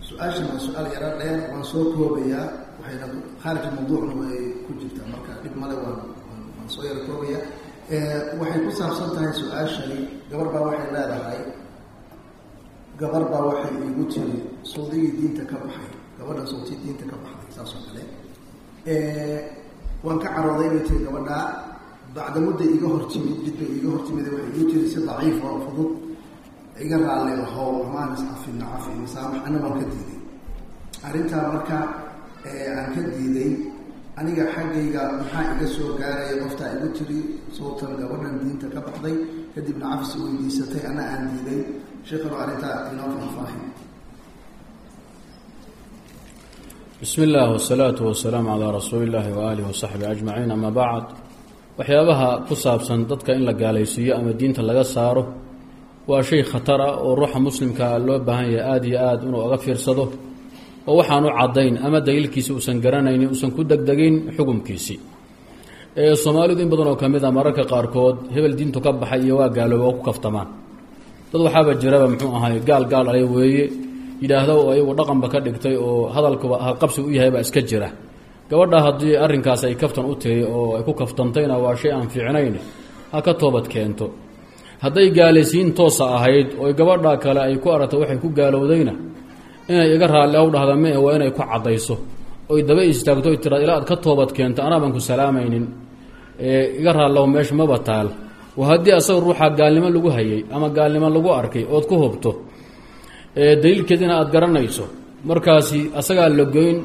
su-aashan waa su-aal yaro dheer waan soo koobayaa waxayna khaarij mawduucna way ku jirtaa marka dhib male waan waan soo yaro koobaya waxay ku saabsan tahay su-aashani gabar baa waxay leedahay gabar baa waxay igu tiri sawdigii diinta ka baxay gabadhan sawtii diinta ka baxday saas oo kale waan ka carooday bay tiri gabadhaa bacda mudda iga hortimid jid bay iga hortimid waxay igu tiri si daciif oo fudud iga raalli ahow amaan iscafina cafi masaamax ana waan ka diiday arrintaa marka aan ka diiday aniga xaggayga maxaa iga soo gaaraya qoftaa igu tiri sawtan gabadhan diinta ka baxday kadibna cafis weydiisatay ana aan diiday sheekano arrintaa inoo faahfaahin bismi اllah wsalaatu wasalaamu calaa rasuuli اllahi waaalihi wasaxbihi ajmaciin ama bacd waxyaabaha ku saabsan dadka in la gaalaysiiyo ama diinta laga saaro waa shay khatar ah oo ruuxa muslimkaa loo baahan yahay aada iyo aad inuu oga fiirsado oo waxaanu caddayn ama daliilkiisi uusan garanaynin uusan ku degdegin xukumkiisii soomaalidu in badan oo ka mid a mararka qaarkood hebel diintu ka baxay iyo waa gaalooba oo ku kaftamaan dad waxaaba jiraba muxuu ahay gaal gaal alay weeye yidhaahdo oo ayagu dhaqanba ka dhigtay oo hadalkuba halqabsi u yahay baa iska jira gabadha haddii arrinkaas ay kaftan u tahay oo ay ku kaftantayna waa shay aan fiicnayn ha ka toobad keento hadday gaalaysiin toosa ahayd oo gabadha kale ay ku aragto waxay ku gaalowdayna inay iga raalli aw dhahda mee waa inay ku caddayso oy daba istaagto oy tiraad ilaa aad ka toobad keento anaa baan ku salaamaynin iga raallahu meesha maba taal waa haddii asaga ruuxa gaalnimo lagu hayay ama gaalnimo lagu arkay ood ku hubto daliilkeedina aada garanayso markaasi asagaa la goyn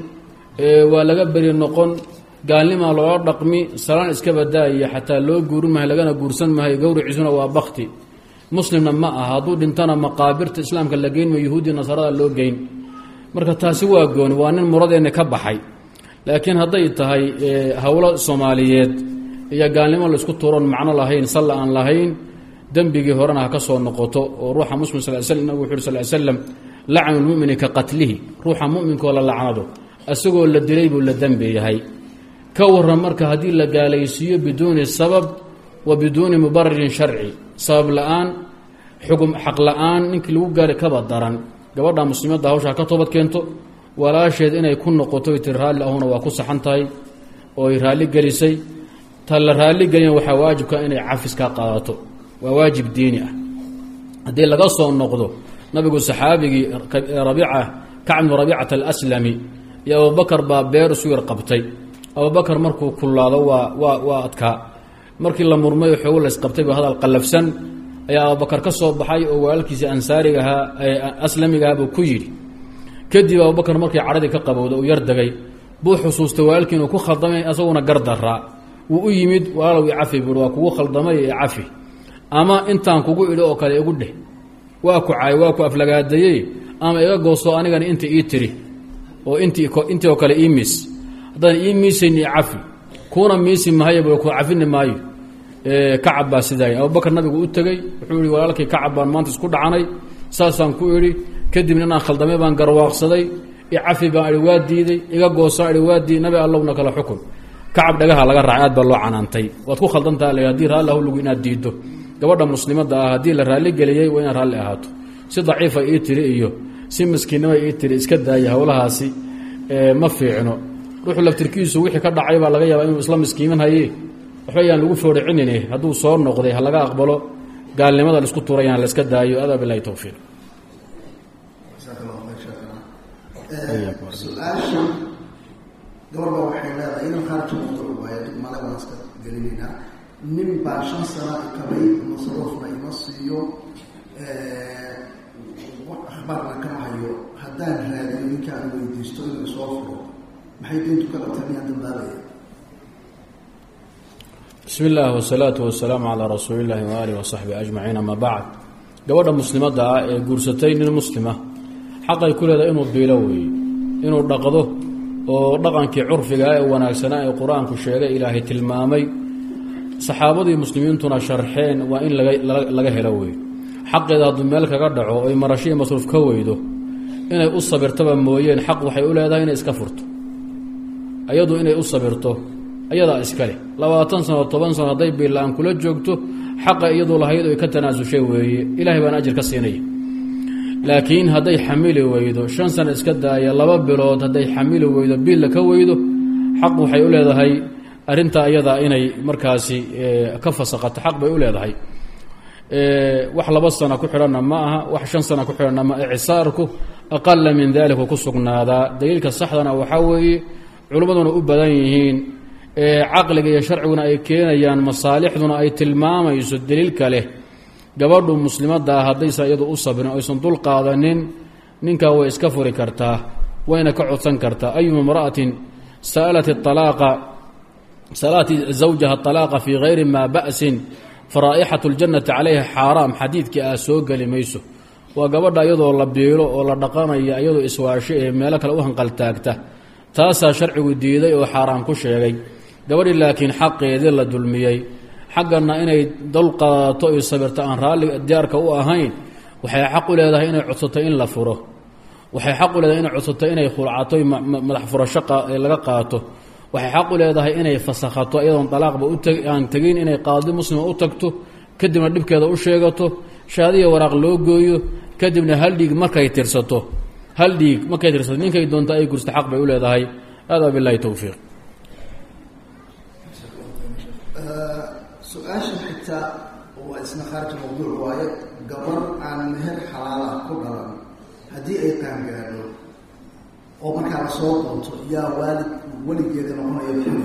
waa laga beri noqon gaalnimaa loola dhaqmi salaan iska badaaya xataa loo guurin mahay lagana guursan mahay gowriciisuna waa bakti muslimna ma aha hadduu dhintana maqaabirta islaamka la geyn ma yuhuudi nasarada loo geyn marka taasi waa gooni waa nin muradeenna ka baxay laakiin hadday tahay howlo soomaaliyeed iyo gaalnimo laisku tuuron macno lahayn salla aan lahayn dembigii horena ha ka soo noqoto oo ruuxa muslim sal sl nabig wuxu uri sal slam lacnu lmumini ka qatlihi ruuxa muminkoo la lacnado isagoo la dilay buu la dembi yahay ka waran marka haddii la gaalaysiiyo biduuni sabab wa biduuni mubararin sharci sabab la-aan xugum xaq la-aan ninkii lagu gaari kaba daran gabadha muslimadda hawshaa ka toobad keento walaasheed inay ku noqoto tiri raalli ahuna waa ku saxan tahay ooy raalli gelisay ta la raalli gelina waxaa waajibka inay cafis ka qaadato waa waajib diini ah haddii laga soo noqdo nabigu saxaabigii rabiica kacbnu rabiicata alaslami iyo abubakar baa beer isu yar qabtay abubakar markuu kullaado waa waa waa adkaa markii la murmay oo xoogo laysqabtay ba hadal qallafsan ayaa abubakar ka soo baxay oo walaalkiisii ansaarigahaa aslamigahaabuu ku yidhi kadib abubakar markii cadhadii ka qabowda uu yar degay buu xusuustay walaalkii inuu ku khaldamay asaguna gardaraa wuu u yimid walaalow i cafi buui waa kugu khaldamay ee cafi ama intaan kugu idho oo kale igu dheh waa ku caay waa ku aflagaadayey ama iga goosto anigana inta ii tiri oo intii intii oo kale ii miis haddaan ii miisayn i cafi kuuna miisi mahayb ku cafini maayo kacab baa sidaay abubakar nabigu u tegey wuxuu yihi walaalkii kacab baan maanta isku dhacanay saasaan ku idhi kadibna inaan khaldamay baan garwaaqsaday i cafi baan idhi waa diiday iga goosaa idhi waa diiday nabi allowna kala xukun kacab dhagaha laga raacay aad baa loo canaantay waad ku khaldantaha l hadii raalli ahlugu inaad diiddo gabadha muslimadda ah haddii la raalli geliyey waa inaad raalli ahaato si daciifa ii tiri iyo si maskiinnima ii tiri iska daaya howlahaasi ma fiicno ruuxu laftirkiisu wixii ka dhacay baa laga yaabaa inuu isla miskiiman haye waxba yaan lagu fooricinin hadduu soo noqday ha laga aqbalo gaalnimada laisku tuurayaan layska daayo adaa bilahi towfiiq su-aasha gabar baa waxay leedahay inan khaarji mawduuc waayo male waan iska gelinaynaa nin baa shan sana ikabay masruufna ima siiyo akhbaarna kama hayo haddaan raadiyo ninka aan weydiisto inuu isoo furo maxay diintu ka qabtaa miyaan dambaabaya bismi illaahi wasalaatu wasalaamu calaa rasuuli illaahi waaalihi wasaxbihi ajmaciin ama bacd gabadha muslimadda ah ee guursatay nin muslima xaqay ku leedahay inuu biilo weeye inuu dhaqdo oo dhaqankii curfigaa ee wanaagsanaa ee qur-aanku sheegay ilaahay tilmaamay saxaabadii muslimiintuna sharxeen waa in laga helo wey xaqeeda hadduu meel kaga dhaco oy marashiii masruuf ka weydo inay u sabirtaba mooyeen xaq waxay u leedahay inay iska furto ayadu inay u sabirto ayadaa iskale labaatan sano toban sano hadday biila-aan kula joogto xaqa iyadu lahayd oy ka tanaasushay weeye ilahay baana ajir ka siinaya laakiin hadday xamili weydo shan sano iska daaya laba bilood hadday xamili weydo biilla ka weydo xaq waxay u leedahay arrintaa iyadaa inay markaasi ka fasaqato xaq bay u leedahay wax laba sano ku xidhanna ma aha wax shan sano ku xidhanna ma icsaarku aqala min dalika ku sugnaadaa daliilka saxdana waxaa weeye culimmaduna u badan yihiin caqliga iyo sharciguna ay keenayaan masaalixduna ay tilmaamayso daliilka leh gabadhu muslimadda ah haddaysan iyadu u sabrin aysan dul qaadanin ninkaa way iska furi kartaa wayna ka codsan kartaa ayuma imra'atin sa'alat alaaqa sa'alat zawjaha alaaqa fii hayri maa ba'sin faraa'ixatu ljannati calayha xaaraam xadiidkii ah soo geli mayso waa gabadha iyadoo la biilo oo la dhaqanaya iyadoo iswaasho ee meelo kale u hanqaltaagta taasaa sharcigu diiday oo xaaraam ku sheegay gabadhii laakiin xaqeedii la dulmiyey xaggana inay dulqaadato iyo sabirto aan raalli diyaarka u ahayn waxay xaq u leedahay inay codsato in la furo waxay xaq u leedahay inay codsato inay khulcato madax furasho laga qaato waxay xaq u leedahay inay fasakhato iyadoon dalaaqba aan tegin inay qaadi muslima u tagto kadibna dhibkeeda u sheegato shaadiya waraaq loo gooyo kadibna hal dhiig markay tirsato hal dhiig markay tirsato ninkay doonto ay gursta xaq bay u leedahay hada bilahi towfiiq su-aasha xitaa waa isna khaarij mawduuc waaye gabar aan meher xalaala ku dhalan haddii ay qaangaadho oo markaa la soo doonto yaa waalid weligeeda noqonaya xuli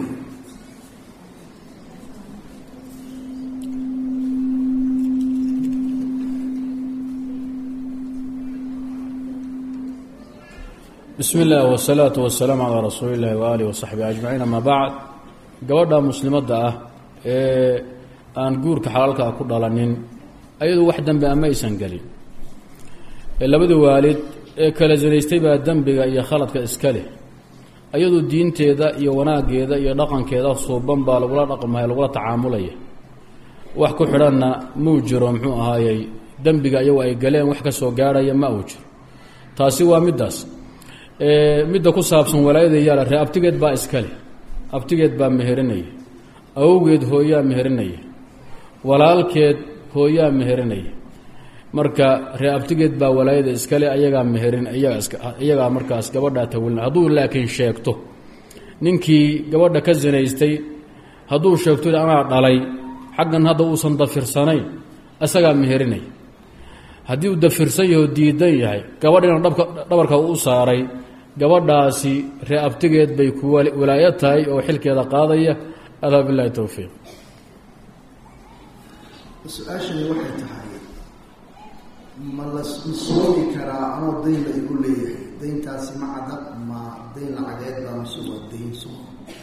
bismi اllah wالsalaaةu wasalaamu calaa rasuuli اllahi waaalih wasaxbi ajmaciin ama bacd gabadha muslimadda ah ee aan guurka xalaalkaa ku dhalanin ayadu wax dembi ama aysan gelin ee labadii waalid ee kala sinaystay baa dembiga iyo khaladka iska leh ayadu diinteeda iyo wanaaggeeda iyo dhaqankeeda suuban baa lagula dhaqmaya lagula tacaamulaya wax ku xidhanna muu jiro muxuu ahaayey dembiga iyagu ay galeen wax ka soo gaarhaya ma uu jiro taasi waa middaas midda ku saabsan walaayada yaala ree abtigeed baa iska leh abtigeed baa meherinaya awowgeed hooyaa meherinaya walaalkeed hooyaa meherinaya marka ree abtigeed baa walaayada iskale ayagaa meherin iyagaa markaas gabadhaa tawilina hadduu laakiin sheegto ninkii gabadha ka sinaystay hadduu sheegto anaa dhalay xaggan hadda uusan dafirsanayn isagaa meherinaya haddii uu dafirsan yaho diidan yahay gabadhiina dhabarka u saaray gabadhaasi ree abtigeed bay ku walaayo tahay oo xilkeeda qaadaya adaa bilahi towfiiq su-aashani waxay tahay ma la soomi karaa anoo dayn la igu leeyahay dayntaasi ma cadab ma dayn lacageed baa mase waa dayn soom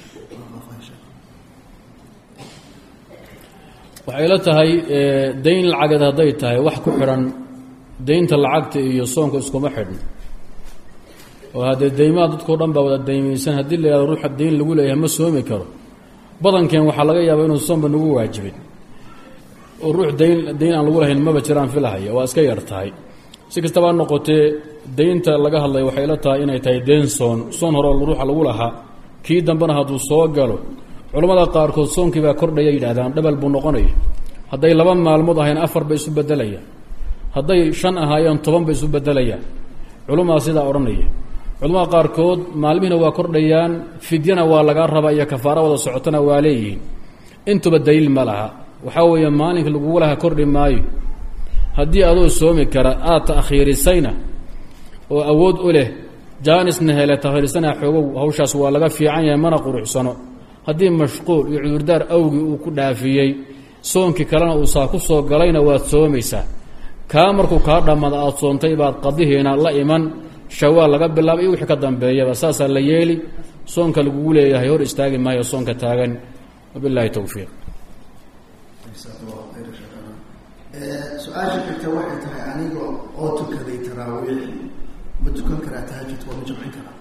waxay la tahay dayn lacageed hadday tahay wax ku xidhan daynta lacagta iyo soonka iskuma xidhno oo haddee daymaha dadkao dhan baa wada daymaysan haddii la yihahdo ruuxa dayn lagu leeyahay ma soomi karo badankeen waxaa laga yaabaa inuu soomba nagu waajibin oo ruux dayn dayn aan lagu lahayn maba jiraan filahaya waa iska yar tahay si kastaba ha noqotee daynta laga hadlaya waxay la tahay inay tahay dayn soon soon hore ruuxa lagu lahaa kii dambena hadduu soo galo culammada qaarkood soonkii baa kordhaya yidhahdaan dhabal buu noqonaya hadday laba maalmood ahayn afar bay isu bedelayaan hadday shan ahaayeen toban bay isu bedelayaan culumaa sidaa odhanaya culamada qaarkood maalmihiina waa kordhayaan fidyana waa lagaa rabaa iyo kafaaro wada socotona waa leeyihiin intuba daliil ma laha waxaa weeye maalinka lagugu laha kordhi maayo haddii adoo soomi kara aada ta'khiirisayna oo awood u leh jaanisna hele takhiirisana xoogow hawshaas waa laga fiican yahay mana quruxsano haddii mashquul iyo cudurdaar awgii uu ku dhaafiyey soonkii kalena uu saa ku soo galayna waad soomaysaa kaa markuu kaa dhammada aada soontay baad qadihiina la iman shawaal laga bilaabay iyo wixii ka dambeeyaba saasaa la yeeli soonka lagugu leeyahay hor istaagi maayo soonka taagan wabilaahi towfiiq su-aasha xigta waxay tahay aniga oo tukaday taraawiix ma tukan karaa tahajud waa ma jamcin karaa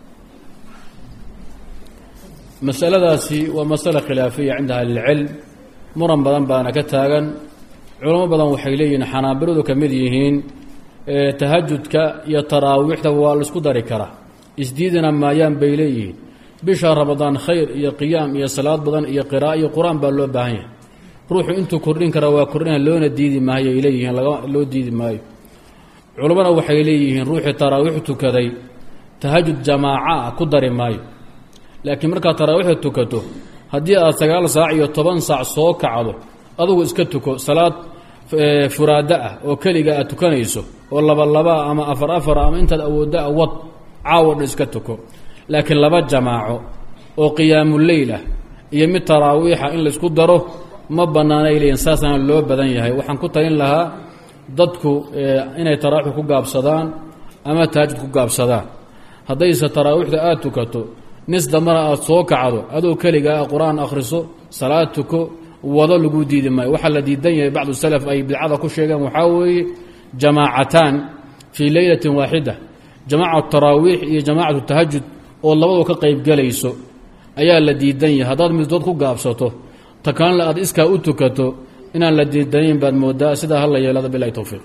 masaladaasi waa masale khilaafiya cinda ahlilcilm muran badan baana ka taagan culamo badan waxay leeyihiin xanaabiladu ka mid yihiin tahajudka iyo taraawiixda waa la isku dari karaa isdiidina maayaan bay leeyihiin bisha ramadaan khayr iyo qiyaam iyo salaad badan iyo qira'a iyo qur-aan baa loo baahan yahay ruuxu intuu kordhin karaa waa kordhina loona diidi maayo ay leeyihiin laga loo diidi maayo culammana waxay leeyihiin ruuxii taraawiix tukaday tahajud jamaaca ku dari maayo laakiin markaad taraawiixda tukato haddii aad sagaal saac iyo toban saac soo kacdo adugu iska tuko salaad furaada ah oo keliga aad tukanayso oo laba labaa ama afar afara ama intaad awoodda a wad caawo dhan iska tuko laakiin laba jamaaco oo qiyaamuleyl ah iyo mid taraawiixa in laysku daro ma bannaanay leeyihin saasaana loo badan yahay waxaan ku talin lahaa dadku inay taraawiix ku gaabsadaan ama tahajud ku gaabsadaan haddayse taraawiixda aada tukato nis dambana aada soo kacdo adoo keligaa qur-aan akhriso salaad tuko wado lagu diidi maayo waxaa la diidan yahay bacdu salaf ay bidcada ku sheegeen waxaa weeye jamaacataan fii leylatin waaxida jamaacat taraawiix iyo jamaacatu tahajud oo labadu ka qaybgelayso ayaa la diidan yahay haddaad middood ku gaabsato ta kalena aad iskaa u tukato inaan la diidanayn baad moodaa sidaa hala yeelada bilahi towfiiq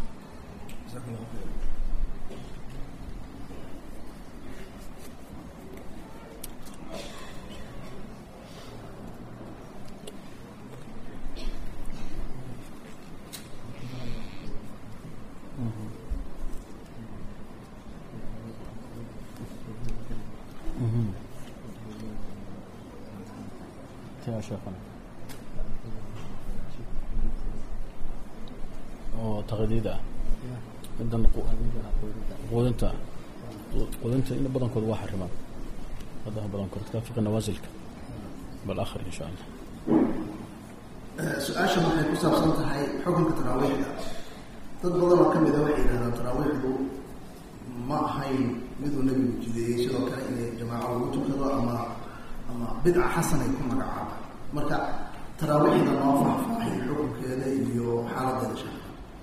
oo taqdiid ah midan quudinta quudinta in badankood waa xarimaan haddaha badankood ka fiqi nawaasilka bal akhri insha allah su-aashan waxay ku saabsan tahay xukunka taraawiixda dad badan oo ka mida waxay yidhahdaan taraawiixdu ma ahayn miduu nebigu jideeyey sidoo kale inay jamaaco lagu tukado ama ama bidca xasanay ku magacaaba marka taraawiixda noo faahfaahay xukunkeeda iyo xaaladeeda sha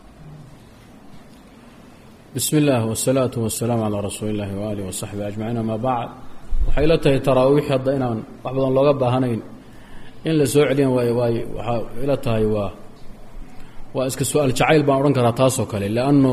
bismi اllah wالsalaaةu wasalaamu calىa rasuuli اllahi waaalih wasaxbi ajmaciin ama bacd waxay la tahay taraawiix hadda inaan wax badan looga baahanayn in la soo celiyan waay waay waxaa ila tahay waa waa iska su-aal jacayl baan odhan karaa taasoo kale leanno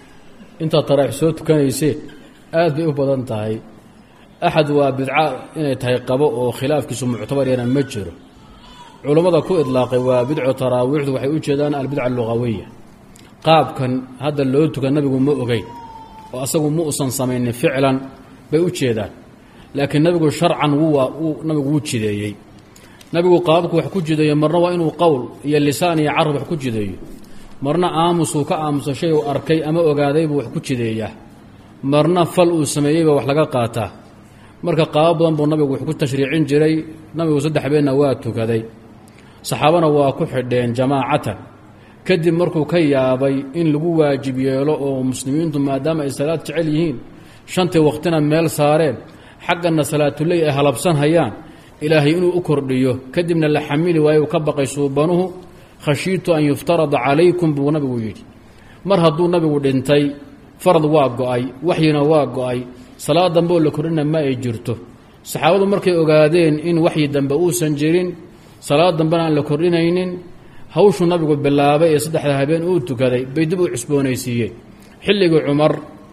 intaad taraawiix soo tukanaysee aad bay u badan tahay axad waa bidca inay tahay qabo oo khilaafkiisu muctabar yana ma jiro culummada ku idlaaqay waa bidco taraawiixdu waxay u jeedaan albidca alugawiya qaabkan hadda loo tukan nabigu ma ogeyn oo asagu ma usan samaynin ficlan bay u jeedaan laakiin nabigu sharcan wuu nabigu wuu jideeyey nabigu qaabku wax ku jideeyo marna waa inuu qowl iyo lisaan iyo carab wax ku jideeyo marna aamusuu ka aamuso shay uu arkay ama ogaadaybuu wax ku jideeyaa marna fal uu sameeyeyba wax laga qaataa marka qaabo badan buu nabigu wax ku tashriicin jiray nabigu saddex beenna waa tukaday saxaabana waa ku xidheen jamaacatan kadib markuu ka yaabay in lagu waajib yeelo oo muslimiintu maadaama ay salaad jecel yihiin shantii waqtina meel saareen xaggana salaatuley ay halabsan hayaan ilaahay inuu u kordhiyo kadibna la xamili waayo uu ka baqay suubanuhu khashiitu an yuftarada calaykum buu nabigu yidhi mar hadduu nabigu dhintay farad waa go-ay waxyina waa go-ay salaad dambe oo la kordhina ma ay jirto saxaabadu markay ogaadeen in waxyi dambe uusan jirin salaad dambena aan la kordhinaynin hawshuu nabigu bilaabay ee saddexda habeen uu tukaday bay dib u cusboonaysiiyeen xilligii cumar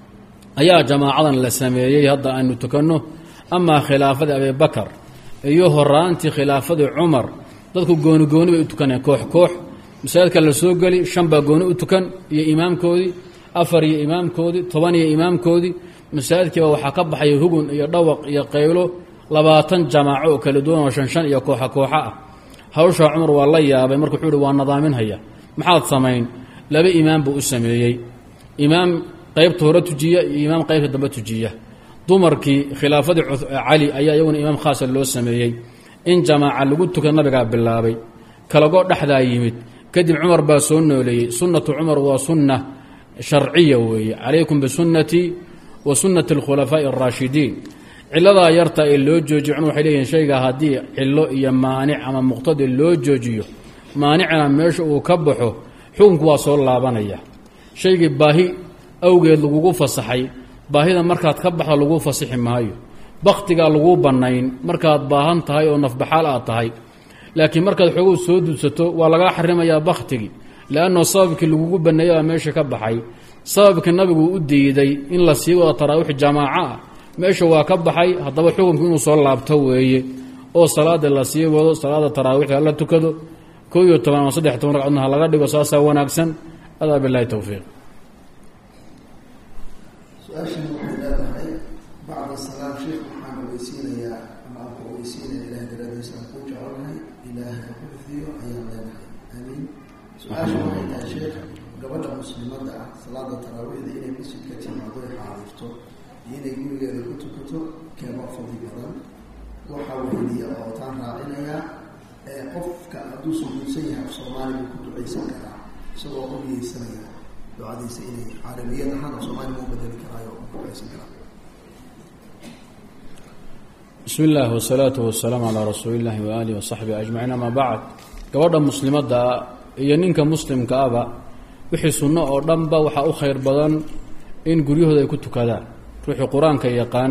ayaa jamaacadan la sameeyey hadda aynu tukanno amaa khilaafadii abibakar iyo horaantii khilaafadii cumar dadku gooni gooni bay u tukaneen koox koox masaajidka la soo geli shan baa gooni u tukan iyo imaamkoodii afar iyo imaamkoodii toban iyo imaamkoodii masaajidkiiba waxaa ka baxay hugun iyo dhawaq iyo qaylo labaatan jamaaco oo kala duwan oo shan shan iyo kooxa kooxa ah hawshaa cumar waa la yaabay marka wuxuu uhi waa nadaaminhaya maxaad samayn laba imaam buu u sameeyey imaam qaybta hore tujiya iyo imaam qaybta dambe tujiya dumarkii khilaafadii cali ayaa iyaguna imaam khaasa loo sameeyey in jamaaca lagu tuka nabigaa bilaabay kalagoo dhexdaa yimid kadib cumar baa soo nooleeyey sunnatu cumar waa sunna sharciya weeye calaykum bisunnatii wa sunnati alkhulafaa'i araashidiin ciladaa yarta ee loo joojiyo cumar waxay leeyihin shayga haddii cilo iyo maanic ama muqtadi loo joojiyo maanicna meesha uu ka baxo xukunku waa soo laabanaya shaygii baahi awgeed lagugu fasaxay baahida markaad ka baxda laguu fasixi maayo bakhtigaa laguu bannayn markaad baahan tahay oo nafbaxaal aad tahay laakiin markaad xooguu soo dudsato waa lagaa xarimayaa bakhtigii leannao sababkii lagugu banneeyabaa meesha ka baxay sababkii nabigu u diiday in la sii wado taraawiix jamaaco ah meesha waa ka baxay haddaba xukunku inuu soo laabto weeye oo salaada la sii wado salaada taraawiixda la tukado koo iyo toban ama saddex toban ragcadna ha laga dhigo saasaa wanaagsan adaa bilaahi towfiiq su-aashan waxay leedahay bacda salaam sheekh waxaan ogeysiinayaa ama aan ku ogeysiinaya ilahay daraadiisa aan ku jecelnahay ilaahay ha ku xifdiyo ayaan leenahay aamiin su-aasha waxay tahay sheekh gabadha muslimada ah salaada taraawiixda inay masjidka timaado ay xaadirto iyo inay gurigeeda ku tukato keema fadli badan waxaa weydiya oo taan raacinayaa ee qofka hadduu sujuudsan yahay af soomaaliga ku ducaysan karaa isagoo ogeysanaya ducadiisa inay caalamiyad ahaan af soomaaliga u bedeli karaayo ku ducaysan karaa bismi illaahi wasalaatu wasalaamu calaa rasuuli illaahi waaalihi wasaxbihi ajmaciin amaa bacd gabadha muslimadda iyo ninka muslimka aba wixii sunno oo dhanba waxaa u khayr badan in guryahooda ay ku tukadaan ruuxii qur-aanka yaqaan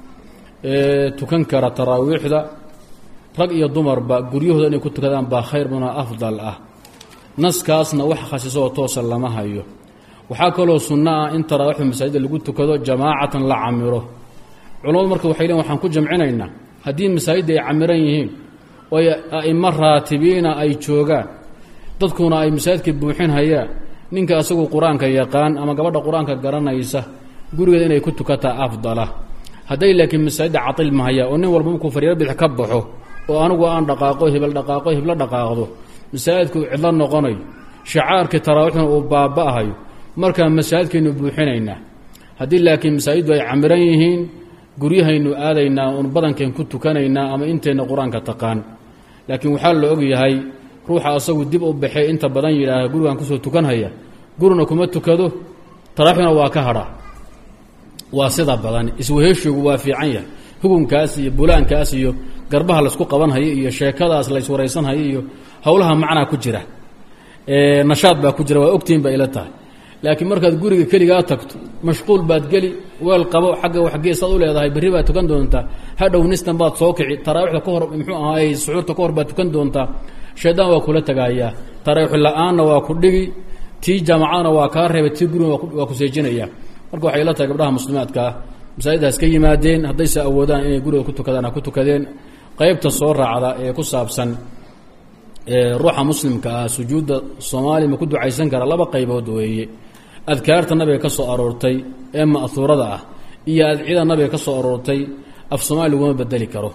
ee tukan kara taraawiixda rag iyo dumarba guryahooda inay ku tukadaan baa khayr badan oo afdal ah naskaasna wax khasiso oo toosa lama hayo waxaa kaloo sunno ah in taraawiixda masaajidda lagu tukado jamaacatan la camiro culamadu marka waxay leein waxaan ku jamcinaynaa haddii masaajidda ay camiran yihiin oo ay a'imo raatibiina ay joogaan dadkuna ay masaajidka buuxin hayaan ninka asagu qur-aanka yaqaan ama gabadha qur-aanka garanaysa gurigeeda inay ku tukataa afdala hadday laakiin masaajidda catil mahaya oo nin walba markuu fariiro bidix ka baxo oo anigu aan dhaqaaqo hebel dhaqaaqo heblo dhaqaaqdo masaajidku cidlo noqonayo shacaarkii taraawiixna uu baaba'ahayo markaa masaajidkaynu buuxinaynaa haddii laakiin masaajiddu ay camiran yihiin guryahaynu aadaynaa uun badankeen ku tukanaynaa ama inteenna qur-aanka taqaan laakiin waxaa la og yahay ruuxa asagu dib u baxee inta badan yidhaaha gurigaan kusoo tukanhaya gurina kuma tukado taraaxuna waa ka hadha waa sida badan isweheshigu waa fiican yahay hukunkaas iyo bulaankaas iyo garbaha laysku qabanhayo iyo sheekadaas layswaraysanhayo iyo howlaha macnaa ku jira nashaad baa ku jira waa ogtihin ba ila tahay laakiin markaad guriga keligaa tagto mashquul baad geli weel qabo xagga waxgeesaad u leedahay berri baad tukan doontaa hadhow nistan baad soo kici taraawiixda ka hor muxuu ahaay suxuurta ka hor baad tukan doontaa shaydaan waa kula tagaayaa taraawiix la-aanna waa ku dhigi tii jaamacadana waa kaa reebay tii guriga waa ku seejinaya marka waxay ila tahay gabdhaha muslimaadkaa masaajiddaas ka yimaadeen haddayse awoodaan inay guriga ku tukadaan ha ku tukadeen qaybta soo raacda ee ku saabsan ruuxa muslimka ah sujuudda soomaaliya ma ku ducaysan kara laba qaybood weeye adkaarta nabiga ka soo aroortay ee ma'huurada ah iyo adcida nabiga ka soo aroortay af soomaali laguma bedeli karo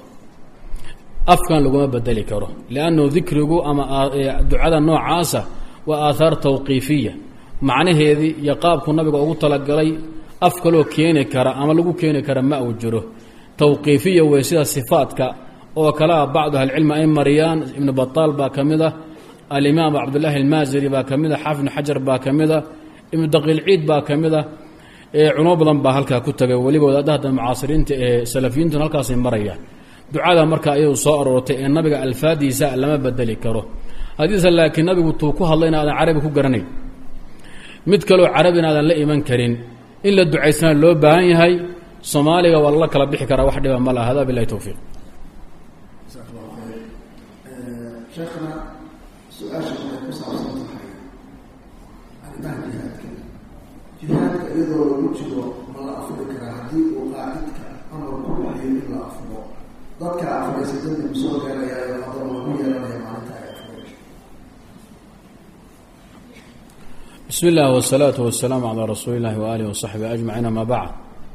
afkan laguma bedeli karo liannu dikrigu ama ducada noocaasa waa aathaar tawqiifiya macnaheedii iyo qaabku nabiga ugu talagalay af kaloo keeni kara ama lagu keeni kara ma uu jiro tawqiifiya wey sida sifaadka oo kalea bacdu ahlicilmi ay mariyaan ibnu bataal baa ka mid ah alimaam cabdullaahi almaasiri baa ka mid ah xaafid ibnu xajar baa ka mid ah ibnu daqiilciid baa ka mid ah culamo badan baa halkaa ku tagay weliba wadaadahada mucaasiriinta ee salafiyiintuna halkaasay marayaan ducada marka iyadu soo aroortay ee nabiga alfaadiisa lama bedeli karo haddiise laakiin nabigu tuu ku hadlayna aadan carabi ku garanayn mid kaloo carabina aadan la iman karin in la ducaysana loo baahan yahay soomaaliga waa lala kala bixi karaa wax dhiba ma laha hada bilahi towfiiq sheekhna su-aasha waxay ku saabsan tahay arrimaha jihaadka jihaadka iyadoo lagu jiro ma la afuri karaa haddii uu qaacidka amar ku bixiyo in la afuro dadka afuraysa dambi ma soo gaarayaayo haddana lagu yeelanaya maalinta ay afurayso bismi illah wsalaatu wasalaamu calaa rasuuli illahi waaalihi wasaxbi ajmaciin amaa bacd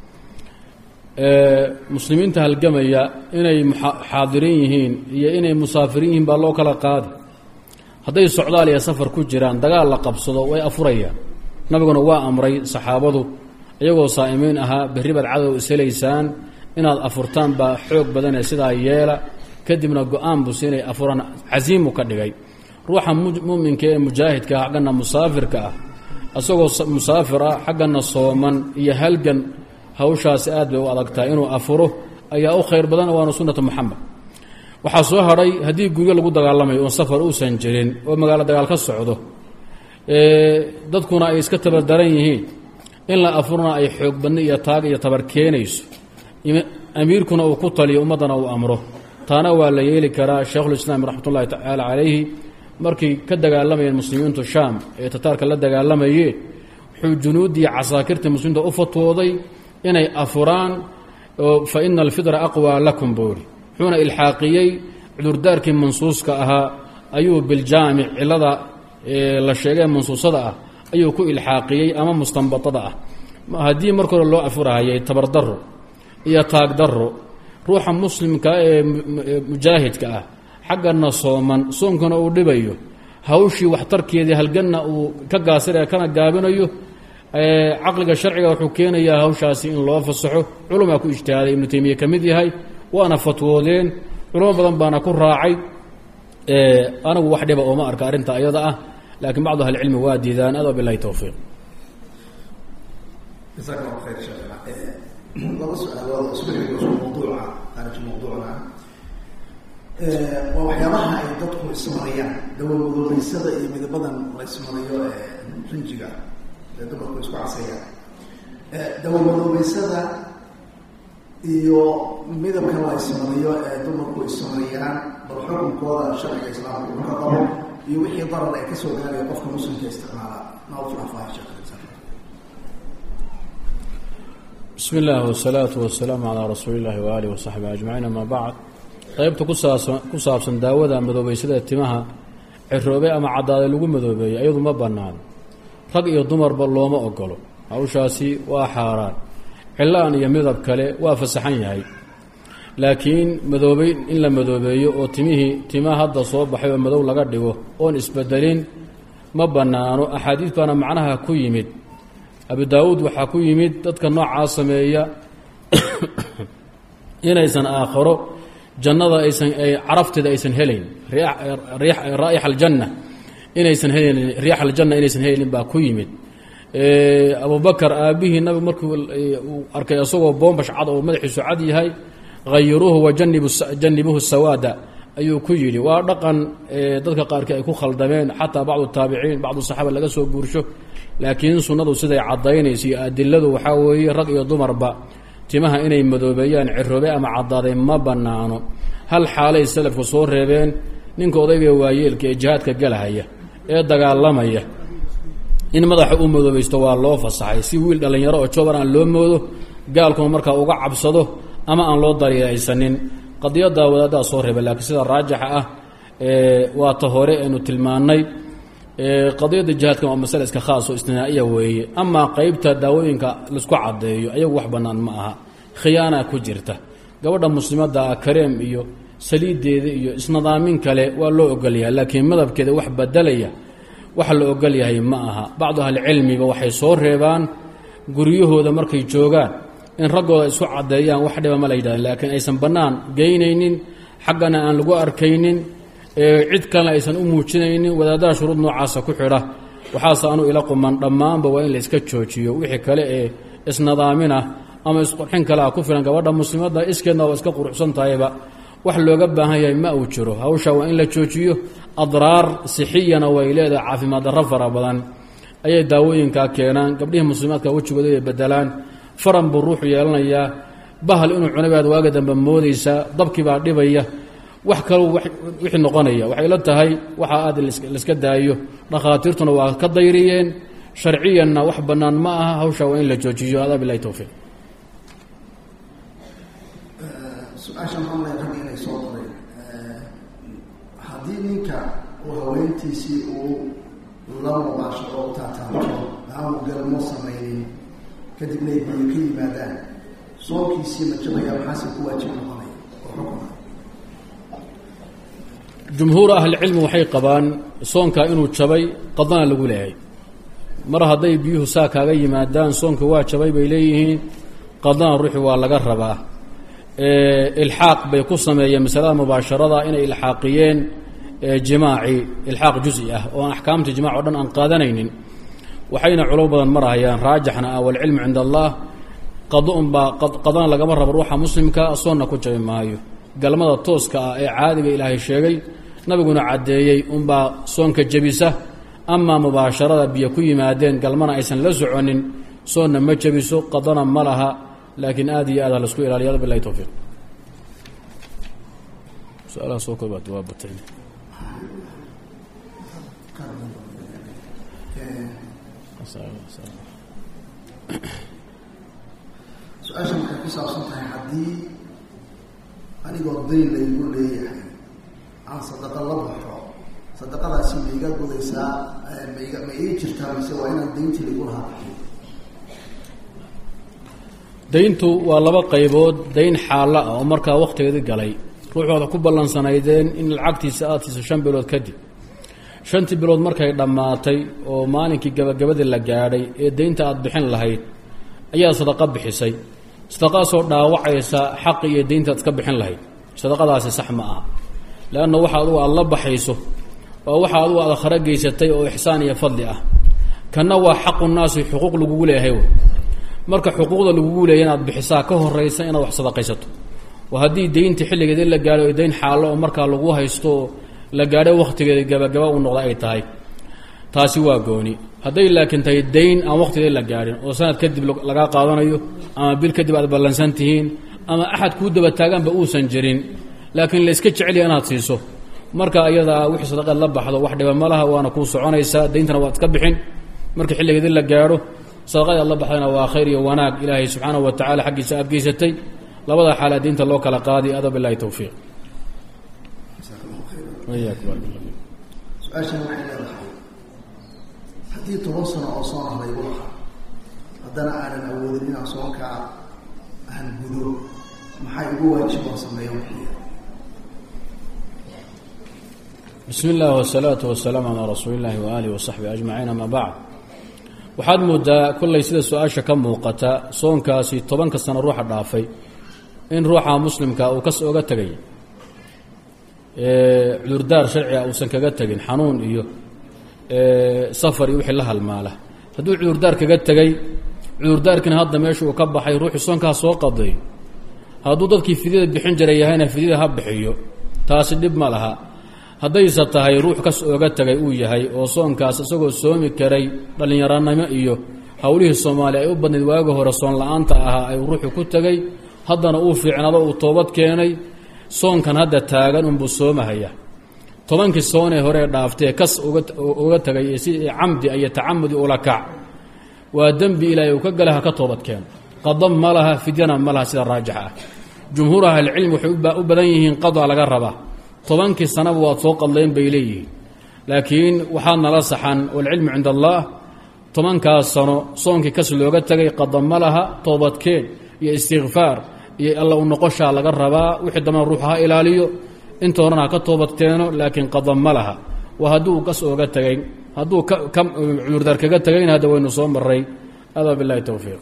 muslimiinta halgamaya inay xaadirin yihiin iyo inay musaafiriin yihiin baa loo kala qaadi hadday socdaal iyo safar ku jiraan dagaal la qabsado way afurayaan nabiguna waa amray saxaabadu iyagoo saa'imiin ahaa berri baad cadow ishelaysaan inaad afurtaan baa xoog badanee sidaa yeela kadibna go-aan busi inay afuraan casiimu ka dhigay ruuxa muminka ee mujaahidka ah xaggana musaafirka ah isagoo musaafir ah xaggana sooman iyo halgan hawshaasi aad bay u adagtahay inuu afuro ayaa u khayr badan waana sunnata moxamed waxaa soo hadhay haddii guryo lagu dagaalamayo oon safar uusan jirin oo magaalo dagaal ka socdo dadkuna ay iska tabardaran yihiin in la afurna ay xoog badni iyo taag iyo tabar keenayso amiirkuna uu ku taliyo ummaddana uu amro taana waa la yeeli karaa sheikhulislaam raxmat ullahi tacaala calayhi markay ka dagaalamayeen muslimiintu shaam ee tataarka la dagaalamayeen wuxuu junuuddii casaakirta muslimiinta u fatwooday inay afuraan fa ina alfidra aqwaa lakum buuri wuxuuna ilxaaqiyey cudurdaarkii mansuuska ahaa ayuu biljaamic cilada la sheegee mansuusada ah ayuu ku ilxaaqiyey ama mustanbatada ah haddii marka hore loo afurahayay tabardaro iyo taagdaro ruuxa muslimka ee mujaahidka ah xaggana sooman soonkana uu dhibayo hawshii waxtarkeedii halganna uu ka gaasiraya kana gaabinayo caqliga sharciga wuxuu keenayaa hawshaasi in loo fasaxo culumaa ku ijtihaaday ibnu taymiya ka mid yahay waana fatwoodeen culamo badan baana ku raacay anagu wax dhiba ooma arka arrinta ayada ah laakiin bacdu ahlicilmi waa diidaan ado bilahi towfiiq jasaak allahu khayr sheekh laba su-aalood isku xigo isku mawduuca khaarij mawduucna waa waxyaabaha ay dadku ismariyaan dawamadoobeysada iyo midabadan la ismariyo ee rinjiga ee dumarku isku casayaan dawamadoobeysada iyo midabka la ismariyo ee dumarku ismariyaan bal xukunkooda sharciga islaamka uu ka qabo iyo wixii darar ee kasoo gaaraya qofka muslimka isticmaala nauflafaah sheekh bismi illaahi wasalaatu wasalaamu calaa rasuuli illahi waaalih wasaxbi ajmaciin amaa bacd qeybta kusaabsan ku saabsan daawada madoobeysada timaha ciroobe ama caddaaday lagu madoobeeyey ayadu ma bannaan rag iyo dumarba looma ogolo hawshaasi waa xaaraan cilaan iyo midab kale waa fasaxan yahay laakiin madoobeyn in la madoobeeyo oo timihii tima hadda soo baxay oo madow laga dhigo oon isbedelin ma bannaano axaadiis baana macnaha ku yimid abu daawuud waxaa ku yimid dadka noocaa sameeya inaysan aakharo jannada aysan carafteeda aysan helayn raa'ixa aljanna inaysan heleynin riix aljanna inaysan heleynin baa ku yimid abubakar aabbihii nabi markii uu arkay isagoo boombash cad oo madaxiisu cad yahay hayiruuhu wajanibuhu sawaada ayuu ku yidhi waa dhaqan dadka qaarkii ay ku khaldameen xataa bacdu taabiciin bacdu saxaaba laga soo guursho laakiin sunnadu siday caddaynayso iyo adiladu waxaa weeye rag iyo dumarba timaha inay madoobeeyaan ciroobe ama caddaaday ma bannaano hal xaalay salafku soo reebeen ninka odayga waayeelka ee jihaadka galahaya ee dagaalamaya in madaxa u madoobaysto waa loo fasaxay si wiil dhallinyaro oo jooban aan loo moodo gaalkuna markaa uga cabsado ama aan loo daryeeysanin qadiyaddaa wadaaddaa soo reeba laakiin sida raajixa ah waa ta hore aynu tilmaannay qadiyadda jihaadkan waa masale iska khaas oo istinaa'iya weeye amaa qeybta daawooyinka laisku caddeeyo ayagu wax bannaan ma aha khiyaanaa ku jirta gabadha muslimadda ah kareem iyo saliiddeeda iyo isnadaamin kale waa loo ogolyahay laakiin madabkeeda wax bedelaya waxa la ogol yahay ma aha bacdu ahlicilmiba waxay soo reebaan guryahooda markay joogaan in raggooda isku caddeeyaan wax dhiba ma la yidhahdeen laakiin aysan bannaan geynaynin xaggana aan lagu arkaynin cid kalena aysan u muujinaynin wadaadaha shuruud noocaasa ku xidha waxaase anu ila quman dhammaanba waa in la iska joojiyo wixii kale ee isnadaaminah ama isqurxin kale ah ku filan gabadha muslimadda iskeedna waa iska quruxsan tahayba wax looga baahan yahay ma uu jiro hawsha waa in la joojiyo adraar sixiyana way leedahay caafimaad darro fara badan ayay daawooyinkaa keenaan gabdhihii muslimaadka wejigooda ay bedelaan faran buu ruuxu yeelanayaa bahal inuu cunay baad waaga dambe moodaysaa dabkii baa dhibaya wax kalou wixii noqonaya waxay la tahay waxaa aad laiska daayo dhakhaatiirtuna waa ka dayriyeen sharciyanna wax bannaan ma aha hawsha waa in la joojiyo adaa bilahi towfiiq su-aasha maamlay ragga inay soo qoray haddii ninka uu haweentiisii uu la mubaasho oo taataabto aanu galmo samaynin kadibna ay biyo ka yimaadaan soonkiisii ma jabaya maxaase ku waajib noqonaya oo xukuna jumhuur ahlicilmi waxay qabaan soonka inuu jabay qadana lagu leeyahay mar hadday biyuhu saa kaaga yimaadaan soonka waa jabay bay leeyihiin qadana ruuxi waa laga rabaa ilxaaq bay ku sameeyeen masalada mubaasharada inay ilxaaqiyeen jimaaci ilxaaq juzi ah oo aan axkaamta jimac o dhan aan qaadanaynin waxayna culamo badan marahayaan raajixna ah walcilmu cinda allah qadunbaa qadana lagama rabo ruuxa muslimka soonna ku jabi maayo galmada tooska ah ee caadiga ilaahay sheegay nabiguna caddeeyey unbaa soonka jebisa amaa mubaasharada biyo ku yimaadeen galmana aysan la soconin soonna ma jebiso qadana ma laha laakiin aad iyo aad ha laisku ilaaliya bilahi towfiiq su-aalaha soo koobaad waa batay su-aasha waxay ku saabsan tahay haddii anigoo dayn laygu leeyahay aan sadaqa la baxo sadaqadaasi ma iga gudaysaa maiga ma ii jirtaa mise waa inaan dayntii lagu lahaa bixiyo dayntu waa laba qaybood dayn xaalla ah oo markaa wakhtigeedii galay ruuxooda ku ballansanaydeen in lacagtiisa aada siiso shan bilood kadib shantii bilood markay dhammaatay oo maalinkii gabagabadii la gaadhay ee daynta aada bixin lahayd ayaa sadaqa bixisay sadaqaasoo dhaawacaysa xaqi iyo daynta aad iska bixin lahayd sadaqadaasi sax ma aha leanna waxa adugu aada la baxayso waa waxa adugu aad khara geysatay oo ixsaan iyo fadli ah kanna waa xaqu naasi xuquuq lagugu leeyahay marka xuquuqda lagugu leeyahy inaad bixisaa ka horaysa inaad wax sadaqaysato oo haddii daynta xilligeeda la gaadho o dayn xaallo oo markaa lagu haysto oo la gaadho wakhtigeeda gabagaba u noqda ay tahay taasi waa gooni hadday laakiin tahay dayn aan wakhtigeeda la gaadhin oo sanad kadib lagaa qaadanayo ama bil kadib aad ballansan tihiin ama axad kuu daba taagaanba uusan jirin laakiin layska jecelya inaad siiso marka iyadaa wixii sadaqeed la baxdo wax dhiba ma laha waana kuu soconaysaa dayntana waad iska bixin marka xilligeedii la gaadho sadaqadii aad la baxdayna waa khayr iyo wanaag ilaahay subxaanahu wa tacala xaggiisa aad geysatay labada xaala diinta loo kala qaadi ada bilahi towfiiq su-aashan waxay leedahay haddii toban sano oo soon ah laygu lahaa haddana aanan awoodin inaan soonkaa aan gudo maxay ugu waajiboo sameeya wixiya bismi اllahi wsalaatu wasalaamu calaa rasuuli اllahi waaalih wasaxbi ajmaciin ama bacd waxaad moodaa kollay sida su-aasha ka muuqata soonkaasi tobanka sano ruuxa dhaafay in ruuxa muslimka uu kas oga tegay cudurdaar sharciga uusan kaga tegin xanuun iyo safar iyo wixii la halmaala hadduu cudurdaar kaga tegay cudurdaarkiina hadda meesha uu ka baxay ruuxii soonkaa soo qaday hadduu dadkii fidyada bixin jiray yahayna fidyada ha bixiyo taasi dhib ma laha haddayse tahay ruux kas ooga tegay uu yahay oo soonkaas isagoo soomi karay dhallinyaranimo iyo howlihii soomaaliya ay u badnayd waagi hore soon la-aanta ahaa ay ruuxu ku tegay haddana uu fiicnado uu toobad keenay soonkan hadda taagan unbuu soomahaya tobankii soonee horee dhaaftee kas uga tegay si camdi iyo tacamudi ula kac waa dembi ilaahay uu ka gala ha ka toobad keeno qada ma laha fidyana ma laha sida raajixa ah jumhuur ahlicilmi waxay u badan yihiin qada laga rabaa tobankii sanaba waad soo qadleen bay leeyihiin laakiin waxaa nala saxan walcilmu cinda allah tobankaas sano soonkii kas looga tegay qada ma laha toobadkeen iyo istikfaar iyo alla u noqoshaa laga rabaa wixii dambana ruuxa ha ilaaliyo inta horena ha ka toobadkeeno laakiin qada ma laha waa hadduu kas ooga tegay hadduu cudurdaar kaga tegayna hadda waynu soo maray adaa bilahi towfiiq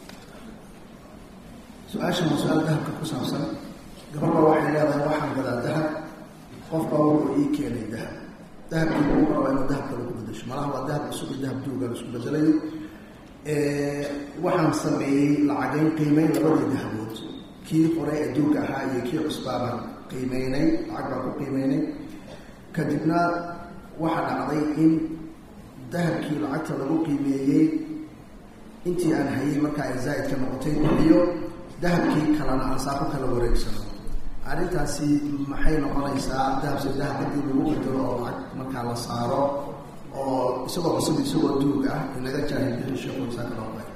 su-aashan waa su-aal dahabka ku saabsan gabadha waxay leedahay waxaan gadaa dahab qofbaa wuxuu ii keenay dahab dahabkii ugu rabaa inuu dahab kale ku bedasho malaha waa dahab cusub iyo dahab duuga laisku bedelayo waxaan sameeyey lacagayn qiimeyn labadii dahabood kii hore adduunka ahaa iyo kii cusbaabaan qiimeynay lacag baan ku qiimeynay kadibna waxaa dhacday in dahabkii lacagta lagu qiimeeyey intii aan hayay markaa ay zaa'idka noqotay bixiyo dahabkii kalena aan saa ku kala wareegsano arrintaasi maxay noqonaysaa dahabse dahab haddii lagu bedelo oo lacag markaa la saaro oo isagoo cusub isagoo duug ah inaga jaahilgeli sheekhuisaa kaloo bay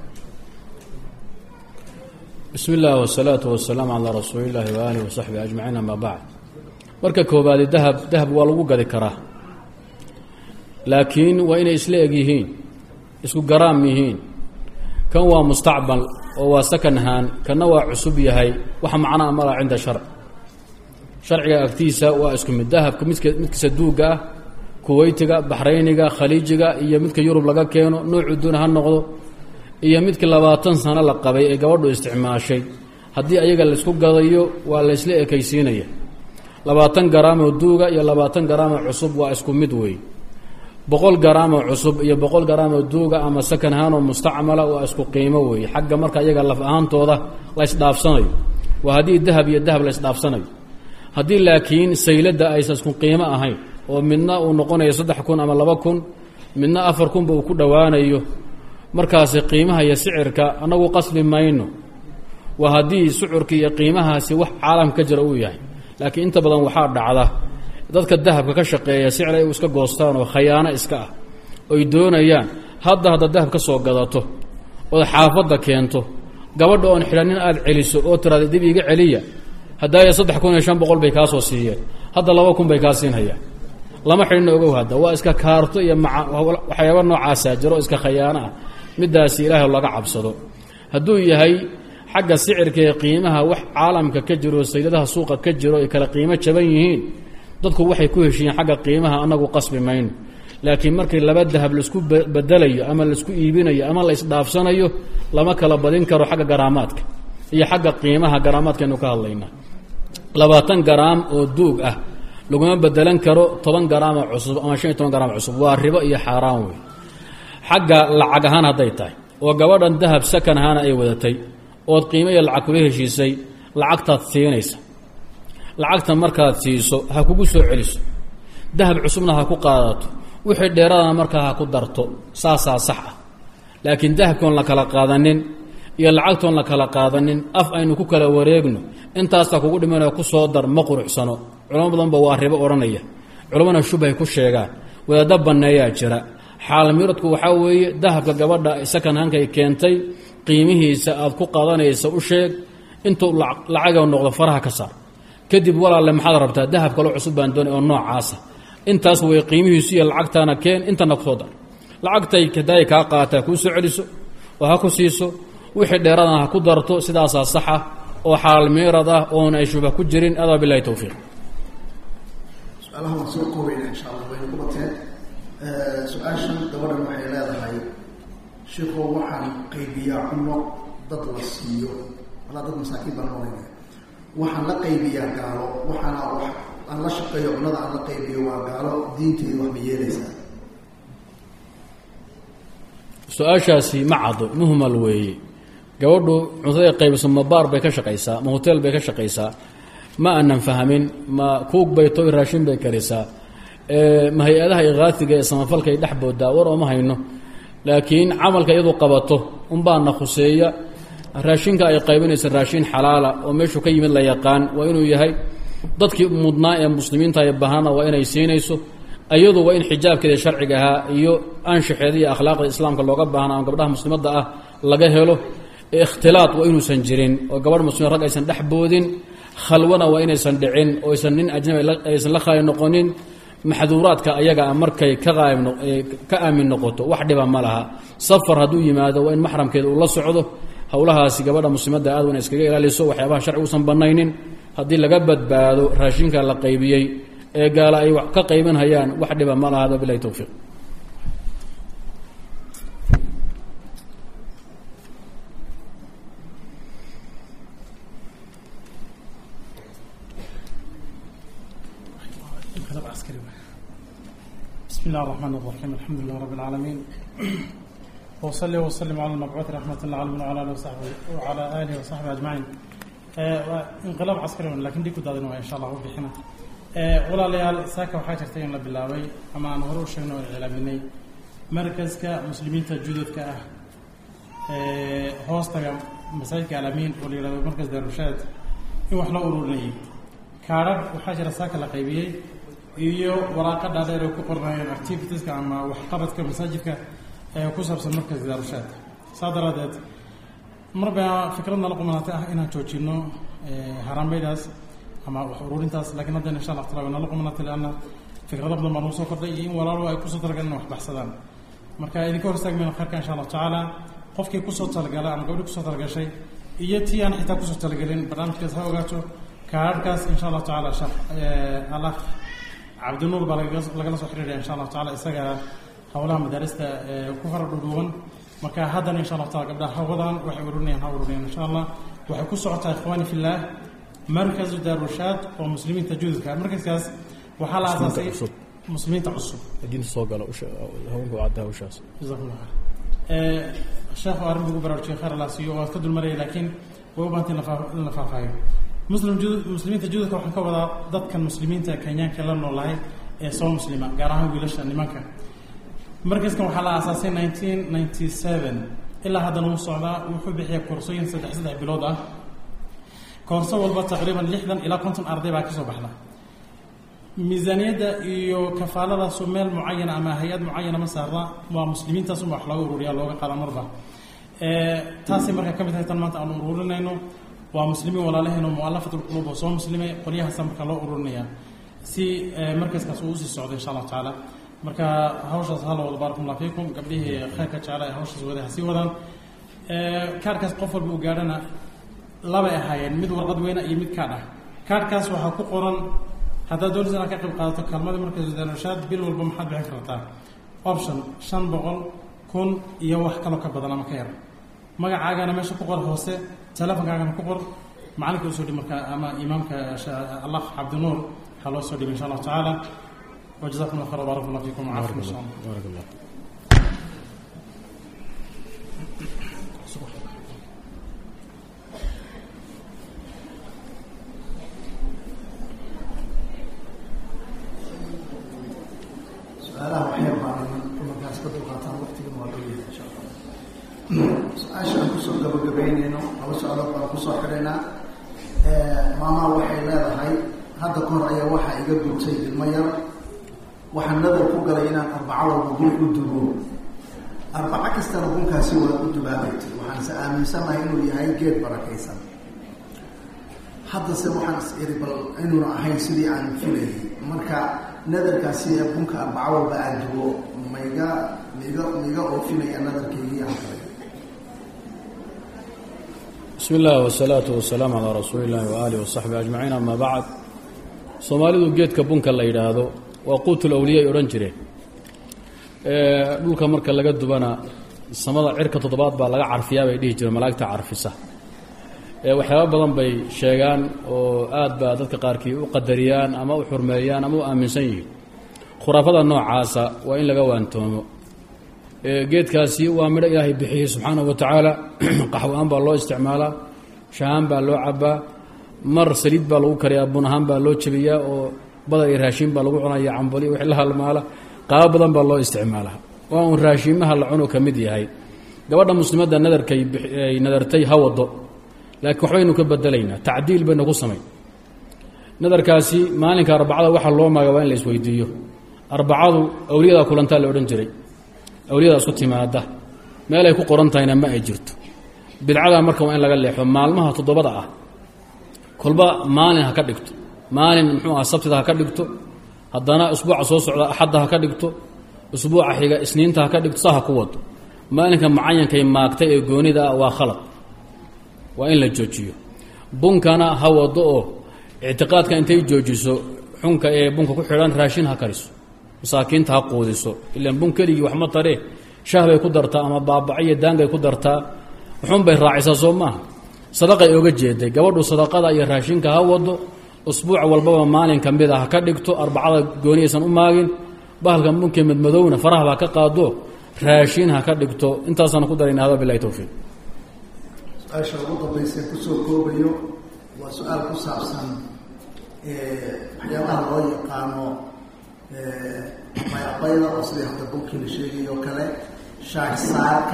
bismi illah wsalaatu wasalaamu calaa rasuuli illaahi waaalih wasaxbi ajmaciin ama bacd marka koobaadi dahab dahab waa lagu gadi karaa laakiin waa inay isla eg yihiin isku garaam yihiin kan waa mustacbal oo waa sakan haan kanna waa cusub yahay wax macnaa malaa cinda sharc sharciga agtiisa waa isku mid dahabka midka midkiisa duuga ah kuweytiga baxrayniga khaliijiga iyo midka yurub laga keeno noocu duuna ha noqdo iyo midkii labaatan sano la qabay ee gabadhu isticmaashay haddii ayaga laysku gadayo waa la ysla ekaysiinaya labaatan garaamoo duuga iyo labaatan garaamoo cusub waa isku mid weey boqol garaamoo cusub iyo boqol garaamoo duuga ama sakan ahaanoo mustacmala waa isku qiimo weeye xagga marka iyaga laf ahaantooda la ysdhaafsanayo waa haddii dahab iyo dahab la ysdhaafsanayo haddii laakiin sayladda aysan isku qiimo ahayn oo midna uu noqonayo saddex kun ama laba kun midna afar kunba uu ku dhowaanayo markaasi qiimaha iyo sicirka annagu qasbi mayno waa haddii sucurka iyo qiimahaasi wax caalam ka jira uu yahay laakiin inta badan waxaa dhacda dadka dahabka ka shaqeeya sicir ay iska goostaan oo khayaano iska ah oy doonayaan hadda hadda dahab ka soo gadato ood xaafadda keento gabadha oon xidhanin aada celiso oo tiraada dib iga celiya haddaaya saddex kun iyo shan boqol bay kaa soo siiyeen hadda laba kun bay kaa siinhayaan lama xidhina ogow hadda waa iska kaarto iyo maa waxyaaba noocaasaa jiro iska khayaano ah middaasi ilaahay laga cabsado hadduu yahay xagga sicirka ee qiimaha wax caalamka ka jiro sayladaha suuqa ka jiro ay kala qiimo jaban yihiin dadku waxay ku heshiiyeen xagga qiimaha anagu qasbi mayno laakiin markii laba dahab laisku bedelayo ama laisku iibinayo ama la isdhaafsanayo lama kala badin karo xagga garaamaadka iyo xagga qiimaha garaamaadkaynu ka hadlaynaa labaatan garaam oo duug ah laguma bedelan karo toban garaama cusub ama shan iyo toban garaam cusub waa ribo iyo xaaraan wey xagga lacag ahaan hadday tahay oo gabadhan dahab sakan ahaana ay wadatay ood qiimo iyo lacag kula heshiisay lacagtaad siinaysa lacagta markaad siiso ha kugu soo celiso dahab cusubna ha ku qaadato wixii dheeradana markaa ha ku darto saasaa sax ah laakiin dahabkoon la kala qaadanin iyo lacagtoon la kala qaadanin af aynu ku kala wareegno intaasta kugu dhimanoo ku soo dar ma quruxsano culamo badanba waa ribo odhanaya culammana shubhay ku sheegaan wadaadda banneeyaa jira xaalmiradku waxaa weeye dahabka gabadha sakan hankay keentay qiimihiisa aad ku qaadanaysa u sheeg intuu lacaga noqdo faraha ka saar kadib walaalle maxaad rabtaa dahab kaloo cusub baan doonay oo noocaasa intaas way qiimihiisu iyo lacagtaana keen intana kusoo dar lacagtay kadaay kaa qaataa kuu soo celiso oo ha ku siiso wixii dheeradana ha ku darto sidaasaa saxa oo xaalmiirad ah oona ay shubha ku jirin adaa bilahi towfiiq su-aalaha waan soo koobayna insha allah wayna ku bateen su-aashan gabadhan waxay leedahay sheikoo waxaan qaybiyaa cuno dad la siiyo walaa dad masaakiin baan oranaya waxaan la qaybiyaa gaalo waxaana wax aan la shaqeeyo cunada aan la qaybiyo waa gaalo diinteedu wax ma yeelaysaa su-aashaasi ma caddo muhmal weeye gabadhu cuntaday qaybiso ma baar bay ka shaqaysaa ma hoteel bay ka shaqaysaa ma aanan fahmin ma kuug bay toy raashin bay karisaa ma hay-adaha ikhaatiga ee samafalkay dhex boodaa war ooma hayno laakiin camalka iyadu qabato unbaana khuseeya raashinka ay qaybinaysa raashin xalaala oo meeshuu ka yimid la yaqaan waa inuu yahay dadkii mudnaa ee muslimiinta ee bahana waa inay siinayso iyadu waa in xijaabkeeda sharciga ahaa iyo anshaxeeda iyo akhlaaqda islaamka looga baahna ama gabdhaha muslimadda ah laga helo ikhtilaad waa inuusan jirin oo gabadh muslimiin rag aysan dhex boodin khalwana waa inaysan dhicin oo aysan nin ajnabi aysan la khaali noqonin maxduuraadka ayaga markay ka qaayb ka aamin noqoto wax dhiba ma laha safar hadduu yimaado waa in maxramkeeda uu la socdo howlahaasi gabadha muslimadda aad wana iskaga ilaaliso waxyaabaha sharci uusan banaynin haddii laga badbaado raashinka la qaybiyey ee gaala ay wax ka qayban hayaan wax dhiba ma laha bilahi towfiiq بسم الله الرحمن الرحيم الحمد لله رب العالمين وصلي وسلم على المبعوث رحمة الله العالمين وعلى آله وصحبه وعلى آله وصحبه أجمعين انقلاب عسكري لكن دي كدادين إن شاء الله وبحنا ولا ليال ساكا وحاجة ترتين لبلاوي أما أنا هروش شنو الإعلامي مركز كمسلمين تجدد كأه هوستا مساجد كعلمين ولي مركز دار الرشاد يوحنا أوروني كارب وحاجة ساكا لقيبيي iyo waraaqa dhaadheer ay ku qornayeen activitieska ama waxqabadka masaajidka ee ku saabsan markaas daarushaad saa daraadeed marbaa fikradna la qumanaatay ah inaan joojino haraameydaas ama wax ururintaas laakiin haddana insha allah taala nala qumanaatay leanna fikrado badan baa nagu soo kordhay iyo in walaalo ay kusoo talagaleen in wax baxsadaan marka idinka hor istaagmayno khayrka insha allahu tacaala qofkii kusoo talagala ama gabdhii kusoo talagashay iyo tii aan xitaa kusoo talagelin barnaamijkaas ha ogaato kaararkaas insha allahu tacaala allah cabdinuur baa lagala soo xiriiraya insha allahu tacala isaga howlaha madaarista ku fara dhudhuuban marka haddana insha allahu taala gabdhaha hawadan waxay ururinayaan ha ururinayaan insha allah waxay ku socotaa ikhwaani fillaah markazu daarushaad oo muslimiinta jududka markaskaas waxaa la aasaasay muslimiinta cusub diinta soo gala haweenka cadda hawshaas jazakum allah khayr sheekhu arrin ugu baraarujiyay khayr allah siiyo waad ka dulmaraya laakiin way u baahantay in la faahfaahiyo muslim muslimiinta jududka waxaan ka wadaa dadkan muslimiinta kenyaanka la noolahay ee soo muslima gaar ahaan wiilasha nimanka markaskan waxaa la aasaasay nineteen ninety seven ilaa haddana uu socdaa wuxuu bixiya koorsooyin saddex saddex bilood ah koorso walba taqriiban lixdan ilaa konton arday baa kasoo baxda miisaaniyadda iyo kafaaladaasu meel mucayana ama hay-ad mucayana ma saarna waa muslimiintaasunba wax looga ururiya looga qaada marba taasay markaa ka mid tahay tan maanta aanu ururinayno waa muslimiin walaalaheen oo mualafat lquluub oo soo muslimay qolyahaasa marka loo ururinaya si markaskaas uu usii socdo insha allahu tacaala marka hawshaas hala wada baarakum allah fiikum gabdhihii khayrka jecla ee hawshaas wada hasii wadaan kaarkaas qof walba uu gaadhana labay ahaayeen mid warqad weyna iyo mid kaadh ah kaadhkaas waxaa ku qoran haddaad doonaysa inaad ka qayb qaadato kaalmadii markay sudaanashaad bil walba maxaad bixin kartaa option shan boqol kun iyo wax kaloo ka badan ama ka yar magacaagana meesha ku qor hoose telefonkaagana ku qor macalinka usoo dhib markaa ama imaamka allah cabdinuur waxaa loo soo dhibay insha allahu tacaala wajazakum allah khayr barak allah fiikum wacaafikum insha allah baarak allah su-aalaha waxyar baan markaas ka dulqaataan waqtigan waa loo yahay insha allah su-aasha aan kusoo gabagabeyneyno laba su-aalood baan kusoo xidhaynaa maamaha waxay leedahay hadda ka hor ayaa waxaa iga gurtay ilmo yar waxaan nadar ku galay inaan arbaco walba gun u dugo arbaco kastana gunkaasi waa u dubaabaytay waxaanse aaminsanahay inuu yahay geed barakaysan haddase waxaan is iri bal inuuna ahayn sidii aan filayay marka nadarkaasi ee bunka arbaco walba aan dugo maiga miga miga oofinaya nadarkaygii aan galay bismi illah wsalaatu wasalaamu calaa rasuuli illahi waaalih wasaxbi ajmaciin ama bacd soomaalidu geedka bunka la yidhaahdo waa quutul awliya ay odhan jireen dhulka marka laga dubana samada cirka toddobaad baa laga carfiyaa bay dhihi jireen malaa'igta carfisa waxyaaba badan bay sheegaan oo aad baa dadka qaarkii u qadariyaan ama u xurmeeyaan ama u aaminsan yihiin khuraafada noocaasa waa in laga waantoomo geedkaasi waa midho ilaahay bixiyey subxaanahu wa tacaala qaxwo-aan baa loo isticmaalaa shahaan baa loo cabaa mar saliid baa lagu kariyaa bun ahaan baa loo jebiyaa oo badar iyo raashiin baa lagu cunaya cambali wix la halmaala qaabo badan baa loo isticmaalaa waa uun raashiimaha la cuno ka mid yahay gabadha muslimadda nadarkay ay nadartay ha wado laakiin waxbaynu ka bedelaynaa tacdiil baynu ku samayn nadarkaasi maalinka arbacada waxaa loo maaga waa in la isweydiiyo arbacadu awliyadaa kulantaa la odhan jiray awliyadaa isku timaada meelay ku qoran tahayna ma ay jirto bidcadaa marka waa in laga leexo maalmaha toddobada ah kolba maalin ha ka dhigto maalin muxuu aha sabtida ha ka dhigto haddana usbuuca soo socda axadda ha ka dhigto usbuuca xiga isniinta ha ka dhigto saa ha ku wado maalinka mucayankay maagtay ee goonida ah waa khalad waa in la joojiyo bunkana ha wado oo ictiqaadka intay joojiso xunka ee bunka ku xidhan raashin ha kariso masaakiinta ha quudiso ilaan bun keligii wax ma taree shah bay ku dartaa ama baabaco iyo daangay ku dartaa wuxuun bay raacisaa soo maaha sadaqay oga jeeday gabadhu sadaqada iyo raashinka ha wado usbuuc walbaba maalin ka mid a ha ka dhigto arbacada gooniyaysan u maagin bahalkan bunkii madmadowna farahaba ha ka qaado raashin ha ka dhigto intaasaan ku darayna hada bilahi towfiiq su-aasha ugu dambaysa kusoo koobayo waa su-aal ku saabsan waxyaabaha loo yaqaano bayaqayda oo sidii hadda bunkii la sheegay oo kale shaagsaarka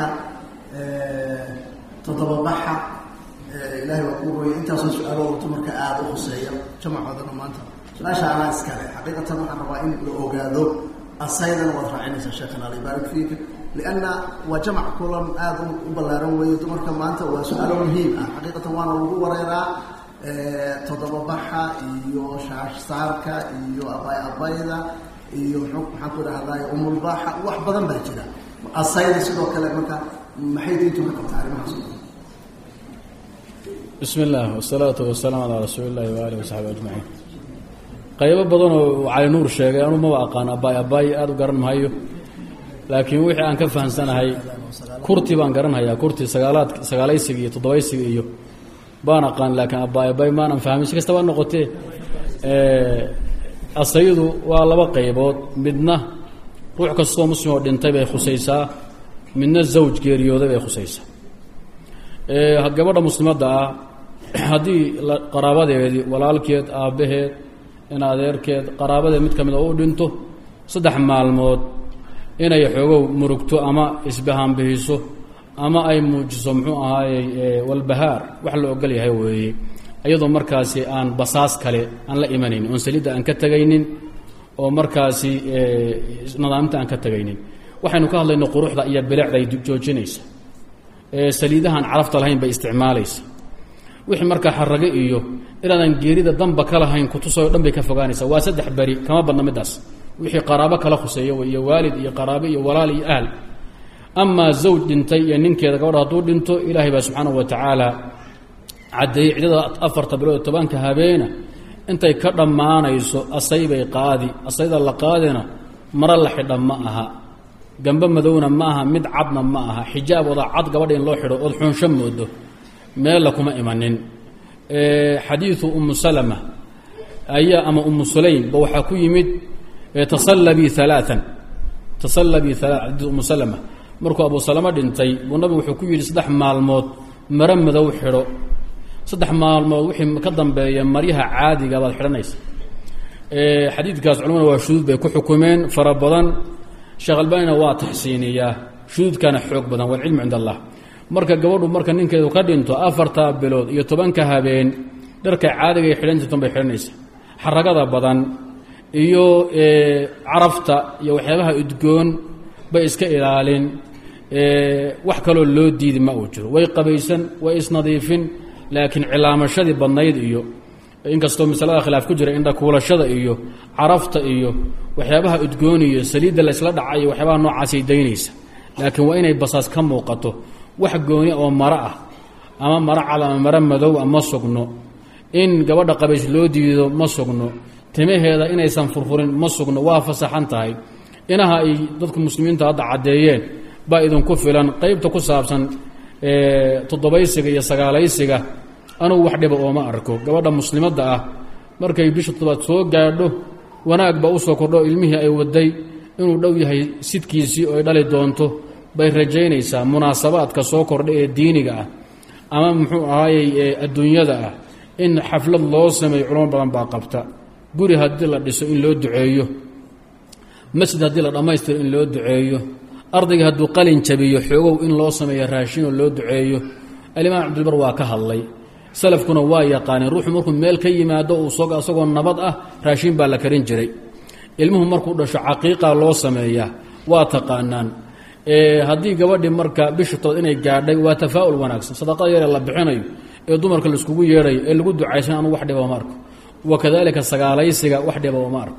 toddobabaxa ilahay waa kuu hooyay intaasoo su-aalo wato marka aada u huseeya jamacoodana maanta su-aasha anaa iskale xaqiiqatan waxaan rabaa in la ogaado asaydana waad raacinaysaa sheekhan alla yubaarik fiika lianna waa jamac kulan aada u ballaaran weeye dumarka maanta waa su-aalo muhiim ah xaqiiqatan waana lagu wareeraa toddobabaxa iyo shaashsaarka iyo abay abayda iyo maxaan ku idhahday umulbaxa wax badan baa jira asayda sidoo kale marka maxay diintu ka qabtaa arrimahaas bismi illaah wasalaatu wasalaam calaa rasuuli illahi waaalih wasaxbi ajmaciin qaybo badanoo cali nuur sheegay anuu maba aqaan abaay abaay aada u garan mahayo laakiin wixii aan ka fahamsanahay kurti baan garanhayaa kurti sagaalaad sagaalaysiga iyo toddobeysiga iyo baan aqaan laakiin abaay abaay maanan fahmin si kastaba noqotee asaydu waa laba qaybood midna ruux kastoo muslim oo dhintay bay khusaysaa midna zawj geeriyooday bay khusaysaa gabadha muslimadda ah haddii qaraabadeedii walaalkeed aabbaheed in adeerkeed qaraabadeed mid ka mid oo u dhinto saddex maalmood inay xoogow murugto ama isbahaanbihiso ama ay muujiso muxuu ahaayey walbahaar wax la ogol yahay weeye iyadoo markaasi aan basaas kale aan la imanaynin oon saliidda aan ka tegaynin oo markaasi nadaamta aan ka tegaynin waxaynu ka hadlayno quruxda iyo bilecday joojinaysa saliidahaan carafta lahayn bay isticmaalaysa wixii markaa xarage iyo inaadan geerida danba ka lahayn kutusayoo dhan bay ka fogaanaysaa waa saddex beri kama badna middaas wixii qaraabo kala khuseeya wey iyo waalid iyo qaraabo iyo walaal iyo ahl amaa zawj dhintay iyo ninkeeda gabadha hadduu dhinto ilaahay baa subxaanahu wa tacaala caddeeyey ciddada afarta bilood tobanka habeena intay ka dhammaanayso asay bay qaadi asayda la qaadina maro la xidha ma aha gambe madowna ma aha mid cadna ma aha xijaab oda cad gabadha in loo xidho ood xunsho moodo meella kuma imanin xadiidu umu salama ayaa ama umu sulaym ba waxaa ku yimid tasallabii alaaan tasallabii alaa xadiidu umu salama markuu abu salama dhintay buu nabigu wuxuu ku yidhi saddex maalmood maro madow xidho saddex maalmood wixii ka dambeeya maryaha caadiga baad xidhanaysa xadiidkaas culamada waa shuduud bay ku xukumeen fara badan sheekh albanina waa taxsiiniyaa shuduudkana xoog badan walcilmu cind allah marka gabadhu marka ninkeedu ka dhinto afartaa bilood iyo tobanka habeen dharka caadiga ay xidhan jirtan bay xidhanaysa xaragada badan iyo carafta iyo waxyaabaha udgoon bay iska ilaalin wax kaloo loo diidi ma uu jiro way qabaysan way isnadiifin laakiin cilaamashadii badnayd iyo inkastoo masalada khilaaf ku jira indhakuulashada iyo carafta iyo waxyaabaha udgoon iyo saliidda la isla dhaca iyo waxyaabaha noocaasay daynaysa laakiin waa inay basaas ka muuqato wax gooni oo maro ah ama maro cad ama maro madow a ma sugno in gabadha qabays loo diido ma sugno timaheeda inaysan furfurin ma sugno waa fasaxan tahay inaha ay dadku muslimiinta hadda caddeeyeen baa idinku filan qeybta ku saabsan toddobaysiga iyo sagaalaysiga anugu wax dhiba ooma arko gabadha muslimadda ah markay bisha toddobaad soo gaadho wanaag baa usoo kordho ilmihii ay waday inuu dhow yahay sidkiisii oo ay dhali doonto bay rajaynaysaa munaasabaadka soo kordha ee diiniga ah ama muxuu ahaayey adduunyada ah in xaflad loo sameeyo culamo badan baa qabta guri haddii la dhiso in loo duceeyo masjid haddii la dhammaystiro in loo duceeyo ardayga hadduu qalin jabiyo xoogow in loo sameeyo raashinoo loo duceeyo alimaam cabdilbar waa ka hadlay salafkuna waa yaqaaneen ruuxu markuu meel ka yimaado uu isagoo nabad ah raashin baa la karin jiray ilmuhu markuu dhasho caqiiqa loo sameeyaa waa taqaanaan haddii gabadhii marka bisha tood inay gaadhay waa tafaa'ul wanaagsan sadaqada yaree la bixinayo ee dumarka laiskugu yeedhayo ee lagu ducaysan anu wax dhiba ma arko wa kadalika sagaalaysiga wax dhiba ma arko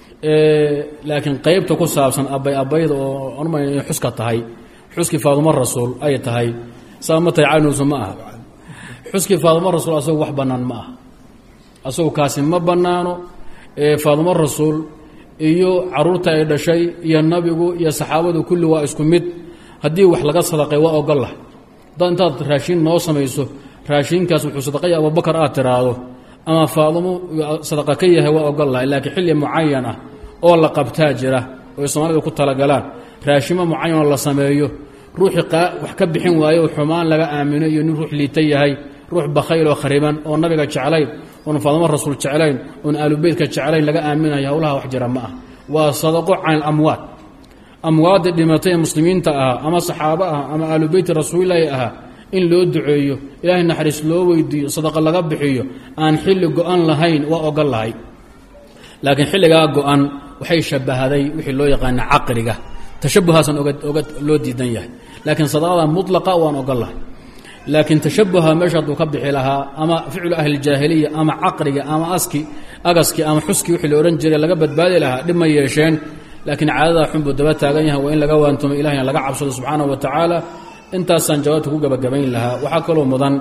laakiin qeybta ku saabsan abay abayda oo anuma inay xuska tahay xuskii faadumo rasuul ay tahay saa ma tahay caynuusu ma aha xuskii faadumo rasuul asagu wax bannaan ma aha asagu kaasi ma bannaano faadumo rasuul iyo caruurta ay dhashay iyo nabigu iyo saxaabadu kulli waa isku mid haddii wax laga sadaqay waa ogollah dad intaad raashin noo samayso raashinkaas wuxuu sadaqaya abubakar aad tiraahdo ama faadumo sadaqa ka yahay waa ogollahay laakiin xilli mucayan ah oo la qabtaa jira oy soomaalida ku talagalaan raashimo mucayanoo la sameeyo ruuxii wax ka bixin waayo xumaan laga aamino iyo nin ruux liita yahay ruux bakhayl oo khariban oo nabiga jeclayn oon faadumo rasuul jeclayn oon aalubeytka jeclayn laga aaminayo howlaha wax jira ma ah waa sadaqo can ilamwaad amwaadda dhimatay ee muslimiinta ahaa ama saxaabo ah ama aalubeyti rasuulilaahi ahaa in loo duceeyo ilaahay naxariis loo weydiiyo sadaqa laga bixiyo aan xilli go-an lahayn waa ogol lahay laakiin xilligaa go-an waxay shabahaday wixii loo yaqaana caqriga tashabuhaasan oga oga loo diidan yahay laakiin sadaqada mutlaqa waan ogol lahay laakiin tashabuha meesha hadduu ka bixi lahaa ama ficlu ahlijaahiliya ama caqriga ama aski agaski ama xuski wixii la odhan jiray laga badbaadi lahaa dhib ma yeesheen laakiin caadadaa xun buu daba taagan yahay waa in laga waantumo ilahina laga cabsado subxaanahu wa tacaala intaasaan jawaabta ku gabagabayn lahaa waxaa kaloo mudan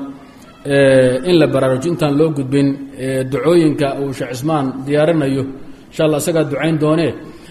in la baraarujo intaan loo gudbin ducooyinka uu sheekh cismaan diyaarinayo insha allah isagaa ducayn doonee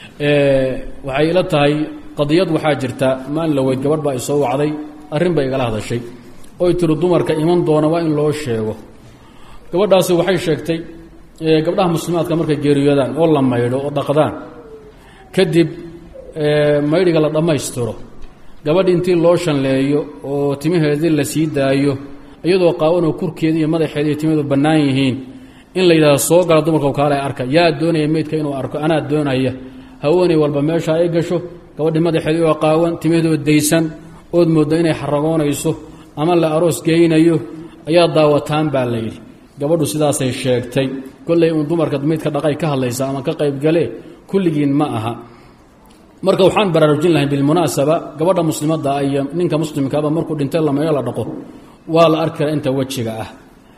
waxay ila tahay qadiyad waxaa jirta maalin la weyd gabadh baa isoo wacday arrin bay igala hadashay oy tiri dumarka iman doona waa in loo sheego gabadhaasi waxay sheegtay gabdhaha muslimaadka markay geeriyoodaan oo la maydho oo dhaqdaan kadib maydhiga la dhammaystiro gabadhi intii loo shanleeyo oo timaheedii la sii daayo iyadoo qaawanoo kurkeeda iyo madaxeeda iyo timaheedu bannaan yihiin in la yidhahdo soo gala dumarka kaale arka yaa doonaya meydka inuu arko anaa doonaya haweeney walba meesha ay gasho gabadhi madaxeedii oo qaawan timaheedoo daysan ood mooddo inay xaragoonayso ama la aroos geynayo ayaa daawataan baa la yidhi gabadhu sidaasay sheegtay kollay uun dumarka meydka dhaqay ka hadlaysa ama ka qaybgale kulligiin ma aha marka waxaan baraarujin lahay bilmunaasaba gabadha muslimadda iyo ninka muslimkaaba markuu dhintay lameeyo la dhaqo waa la arki karaa inta wejiga ah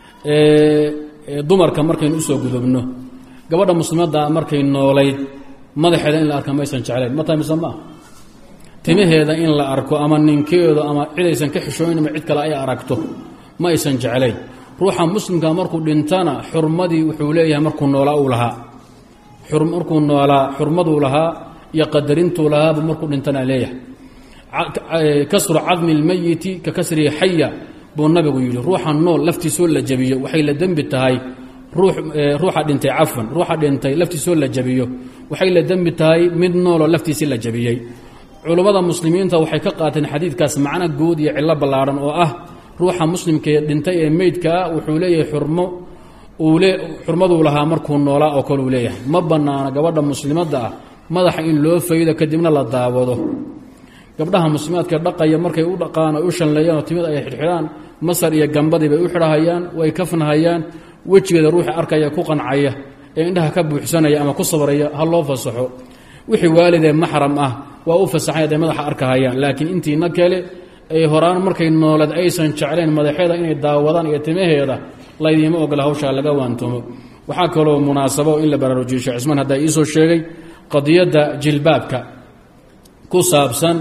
dumarka markaynu usoo gudubno gabadha muslimadda markay noolayd madaxeeda in la arka maysan jeclayn ma tahay mise maaha timaheeda in la arko ama ninkeedu ama cidaysan ka xishooyn ama cid kale ay aragto ma aysan jeclayn ruuxa muslimka markuu dhintana xurmadii wuxuu leeyahay markuu noolaa uu lahaa markuu noolaa xurmaduu lahaa iyo qadarintuu lahaaba markuu dhintana leeyahay kasru cadmi اlmeyiti ka kasrihi xaya buu nabigu yidhi ruuxa nool laftiisoo la jabiyo waxay la dembi tahay ruuxa dhintay cafwan ruuxa dhintay laftiisoo la jabiyo waxay la dembi tahay mid nooloo laftiisii la jabiyey culummada muslimiinta waxay ka qaateen xadiidkaas macno guud iyo cillo ballaadhan oo ah ruuxa muslimkee dhintay ee meydka ah wuxuu leeyahay xurmo xurmaduu lahaa markuu noolaa oo kale uu leeyahay ma bannaana gabadha muslimadda ah madaxa in loo faydo kadibna la daawado gabdhaha muslimaadka dhaqaya markay u dhaqaan ay u shanleeyaan oo timid ay xidhxidhaan masar iyo gambadii bay u xidhahayaan way kafnahayaan wejigeeda ruuxi arkaya ku qancaya ee indhaha ka buuxsanaya ama ku sabraya ha loo fasaxo wixii waalidee maxram ah waa u fasaxay hadday madaxa arkahayaan laakiin intiina kale ay horaan markay noolad aysan jeclayn madaxeeda inay daawadaan iyo timaheeda laydiima ogola hawshaa laga waantumo waxaa kaloo munaasabo in la baraarujiyo sheekh cismaan haddaa iisoo sheegay qadiyadda jilbaabka ku saabsan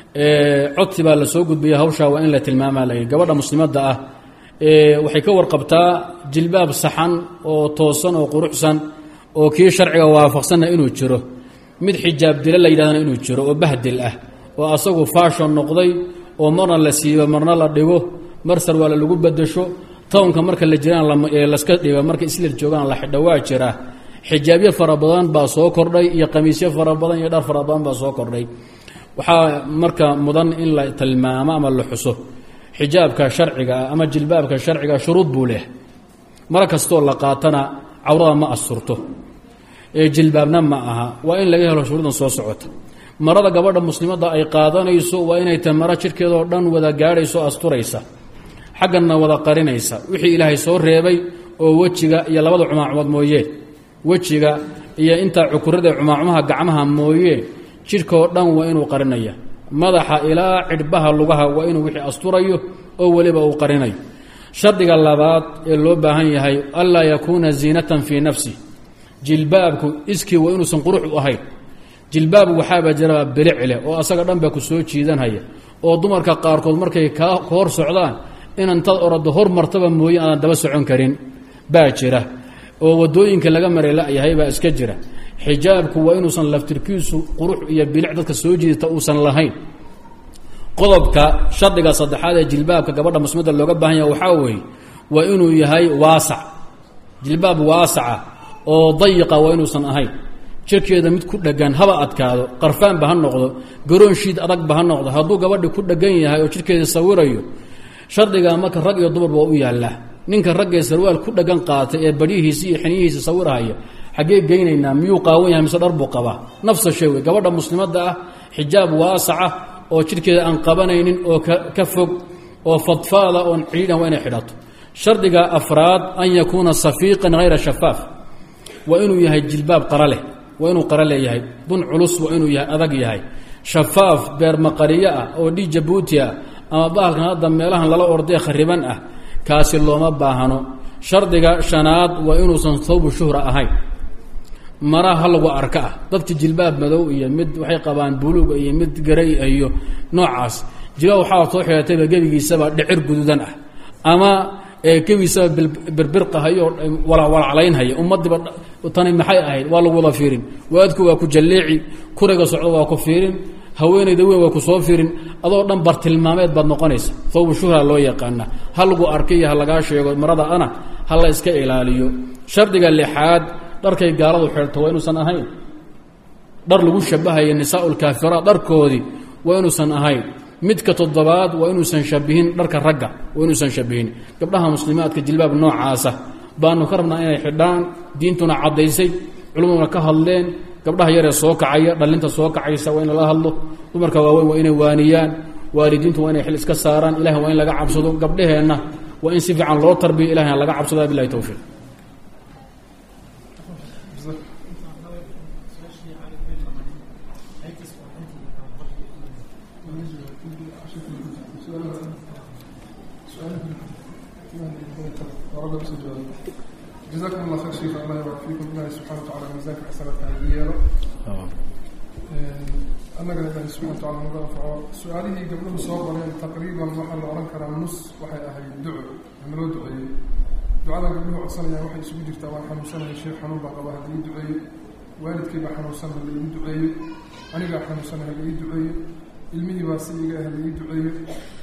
codsi baa la soo gudbiya hawshaa waa in la tilmaamaa la gabadha muslimadda ah waxay ka warqabtaa jilbaab saxan oo toosan oo quruxsan oo kii sharciga waafaqsanna inuu jiro mid xijaab dila la yidhahdana inuu jiro oo bahdil ah oo asagu faashon noqday oo marna la siibo marna la dhigo mar sarwaala lagu bedasho townka marka la jiraan laska dhiba marka isla joogaan la xidha waa jira xijaabyo fara badan baa soo kordhay iyo qamiisyo fara badan iyo dhar fara badan baa soo kordhay waxaa marka mudan in la tilmaamo ama la xuso xijaabka sharciga ah ama jilbaabka sharciga shuruud buu leh mar kastoo la qaatana cawrada ma asturto ee jilbaabna ma aha waa in laga helo shuruudan soo socota marada gabadha muslimadda ay qaadanayso waa inay tahay maro jidhkeedoo dhan wada gaadhayso asturaysa xagganna wada qarinaysa wixii ilaahay soo reebay oo wejiga iyo labada cumaacumood mooyee wejiga iyo intaa cukurada cumaacumaha gacmaha mooyee jidhkaoo dhan waa inuu qarinaya madaxa ilaa cidhbaha lugaha waa inuu wixii asturayo oo weliba uu qarinayo shardiga labaad ee loo baahan yahay anlaa yakuuna ziinatan fii nafsi jilbaabku iskii waa inuusan qurux u ahayn jilbaab waxaaba jira bilic leh oo asaga dhan baa ku soo jiidanhaya oo dumarka qaarkood markay kaa hor socdaan inantaad orado hor martaba mooye aadan daba socon karin baa jira oo wadooyinka laga maray layahay baa iska jira xijaabku waa inuusan laftirkiisu qurux iyo bilic dadka soo jiidata uusan lahayn qodobka shardiga saddexaad ee jilbaabka gabadha muslimada looga baahan yaha waxaa weeye waa inuu yahay waasac jilbaab waasaca oo dayiqa waa inuusan ahayn jirkeeda mid ku dhegan haba adkaado qarfaanba ha noqdo garoon shiid adagba ha noqdo hadduu gabadhi ku dhegan yahay oo jirkeeda sawirayo shardiga marka rag iyo dumarba waa u yaallaa ninka raggee sarwaal ku dhegan qaatay ee badhihiisi iyo xiniyihiisa sawirahaya xaggee geynaynaa miyuu qaawan yahay mise dhar buu qabaa nafsa shay wey gabadha muslimadda ah xijaab waasaca oo jidhkeeda aan qabanaynin oo ka fog oo fadfaada oon ciidhan waa inay xidhato shardiga afraad an yakuuna safiiqan hayra shafaaf waa inuu yahay jilbaab qara leh waa inuu qara leeyahay dun culus waa inuu yahay adag yahay shafaaf beermaqariyo ah oo dhii jabuuti ah ama bahalkan hadda meelahan lala ordee khariban ah kaasi looma baahano shardiga shanaad waa inuusan thawbu shuhra ahayn mara ha lagu arka ah dadka jilbaab madow iyo mid waxay qabaan buluuga iyo mid garay iyo noocaas jilbaab waxaa soo xidhatayba gebigiisaba dhicir guduudan ah ama gebigiisaba birbirqahayo walacwalaclaynhaya ummadiiba tani maxay ahayd waa lagu wada fiirin waadku waa ku jalleeci kuriga socdo waa ku fiirin haweenayda weyn waa ku soo fiirin adoo dhan bartilmaameed baad noqonaysa thawbu shuhra loo yaqaana ha lagu arkay iyo ha lagaa sheego marada ana ha la iska ilaaliyo shardiga lixaad dharkay gaaladu xidhato waa inuusan ahayn dhar lagu shabahayo nisaa lkaafiraat dharkoodii waa inuusan ahayn midka toddobaad waa inuusan shabihin dharka ragga waa inuusan shabihin gabdhaha muslimaadka jilbaab noocaasa baanu ka rabnaa inay xidhaan diintuna caddaysay culumaduna ka hadleen gabdhaha yaree soo kacaya dhallinta soo kacaysa waa in lala hadlo dumarka waaweyn waa inay waaniyaan waalidiintu waa inay xil iska saaraan ilahi waa in laga cabsado gabdhaheenna waa in si fiican loo tarbiyo ilahina laga cabsado bilahi towfiiq jazakum allah khayr sheekh allah ybarak fiikum ilahi subxana wa tacala miisaanka xasanaadka hadi yeelo annagana ilahi subxana wa tacala naga anfaco su-aalihii gabdhuhu soo qoreen taqriiban waxaa la odhan karaa nus waxay ahayd duco ama loo duceeyey ducadan gabdhuhu codsanayaan waxay isugu jirtaa waan xanuunsanaya sheekh xanuun baa qaba hala ii duceeyo waalidkay baa xanuunsan hala ii duceeyo anigaa xanuunsan hala ii duceeyo ilmihii baa si iga hala ii duceeyo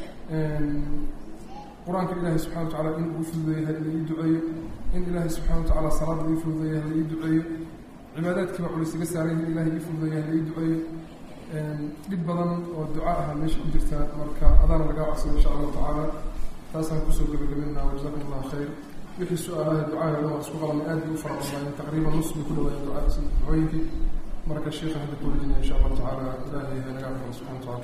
qur-aanka ilaahay subxana wa tacaala in uu fududeeya hala ii duceeyo in ilaahay subxana wa tacaala salaada ii fududeeya hala ii duceeyo cibaadaadkiiba culis iga saaray in ilaahay ii fududeeya hala ii duceeyo dhib badan oo duca aha meesha ku jirta marka adaana lagaa codsada insha allahu tacaala taasaan kusoo gabagabeynaa wajazakum allahu khayr wixii su-aalaha ducaha dhan waa isku qabanay aad bay u fara badnaayeen taqriiban nus bay ku dhawaayeen duca ducooyinkii marka sheekha hadda ku wejinaya insha allahu tacaala ilaahay naga aqbalo subxana wa tacaala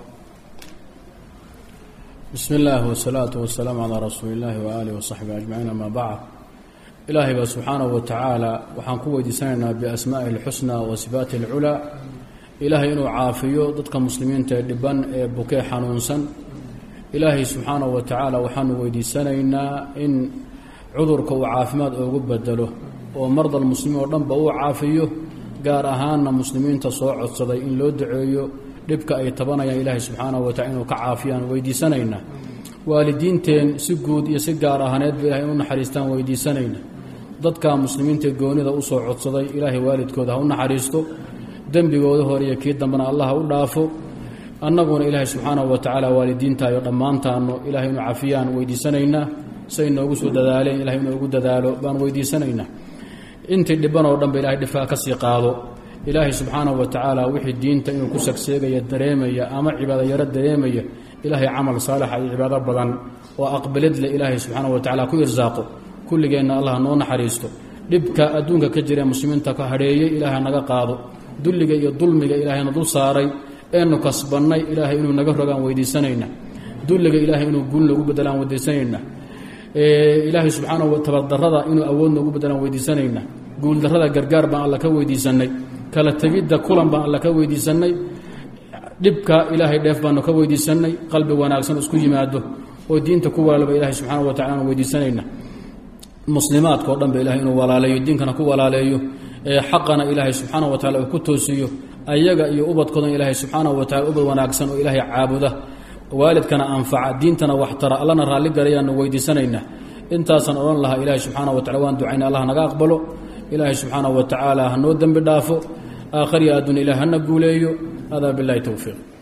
bismi illaahi wasalaatu wasalaamu calaa rasuuli illaahi waaalihi wasaxbihi ajmaciin amaa bacd ilaahay baa subxaanahu wa tacaala waxaan ku weydiisanaynaa biasmaa'ihi alxusnaa wa sifaati alculaa ilaahay inuu caafiyo dadka muslimiinta ee dhiban ee bukee xanuunsan ilaahay subxaanahu wa tacaala waxaanu weydiisanaynaa in cudurka uu caafimaad oogu bedelo oo mardal muslimiin oo dhanba uu caafiyo gaar ahaanna muslimiinta soo codsaday in loo duceeyo dhibka ay tabanayaan ilaahay subxaanahu wa tacala inuu ka caafiyaan weydiisanaynaa waalidiinteen si guud iyo si gaar ahaaneedba ilahay inu naxariistaan weydiisanayna dadka muslimiinta goonida usoo codsaday ilaahay waalidkooda ha u naxariisto dembigooda hore iyo kii dambena allah ha u dhaafo annaguna ilaahay subxaanahu wa tacaala waalidiintaayo dhammaantaano ilahay inu cafiyaan weydiisanaynaa say noogu soo dadaaleen ilahay inoogu dadaalo baan weydiisanaynaa intii dhiban oo dhanba ilahay dhibkaa ka sii qaado ilaahay subxaanahu wa tacaala wixii diinta inuu ku sagseegaya dareemaya ama cibaado yaro dareemaya ilaahay camal saalixa iyo cibaado badan oo aqbalad leh ilaahay subxaanahu wa tacala ku irsaaqo kulligeenna allah noo naxariisto dhibka adduunka ka jira ee muslimiinta ka hadheeyey ilaahay naga qaado dulliga iyo dulmiga ilaahayna dul saaray eenu kasbannay ilaahay inuu naga rogaan weydiisanayna dulliga ilaahay inuu guul noogu bedelaan weydiisanayna ilaahay subxaanahu tabardarrada inuu awood noogu bedelaan weydiisanayna guuldarrada gargaar baan alla ka weydiisannay kala tegidda kulan baan alla ka weydiisannay dhibka ilaahay dheef baanu ka weydiisannay qalbi wanaagsan isku yimaado oo diinta ku walaalba ilahay subxaana wa tacala aan weydiisanayna muslimaadka o dhan ba ilahay inuu walaaleeyo diinkana ku walaaleeyo xaqana ilaahay subxaana wa tacala uu ku toosiyo ayaga iyo ubadkoodan ilaahay subxaanahu wa tacala ubad wanaagsan oo ilaahay caabuda waalidkana anfaca diintana waxtara allana raalli garayaanu weydiisanaynaa intaasaan odhan lahaa ilaahay subxaana wa tacala waan ducayna allah naga aqbalo ilaahay subxaanahu wa tacaala ha noo dembi dhaafo aakhariya adduun ilah hana guuleeyo hada billahi towfiiq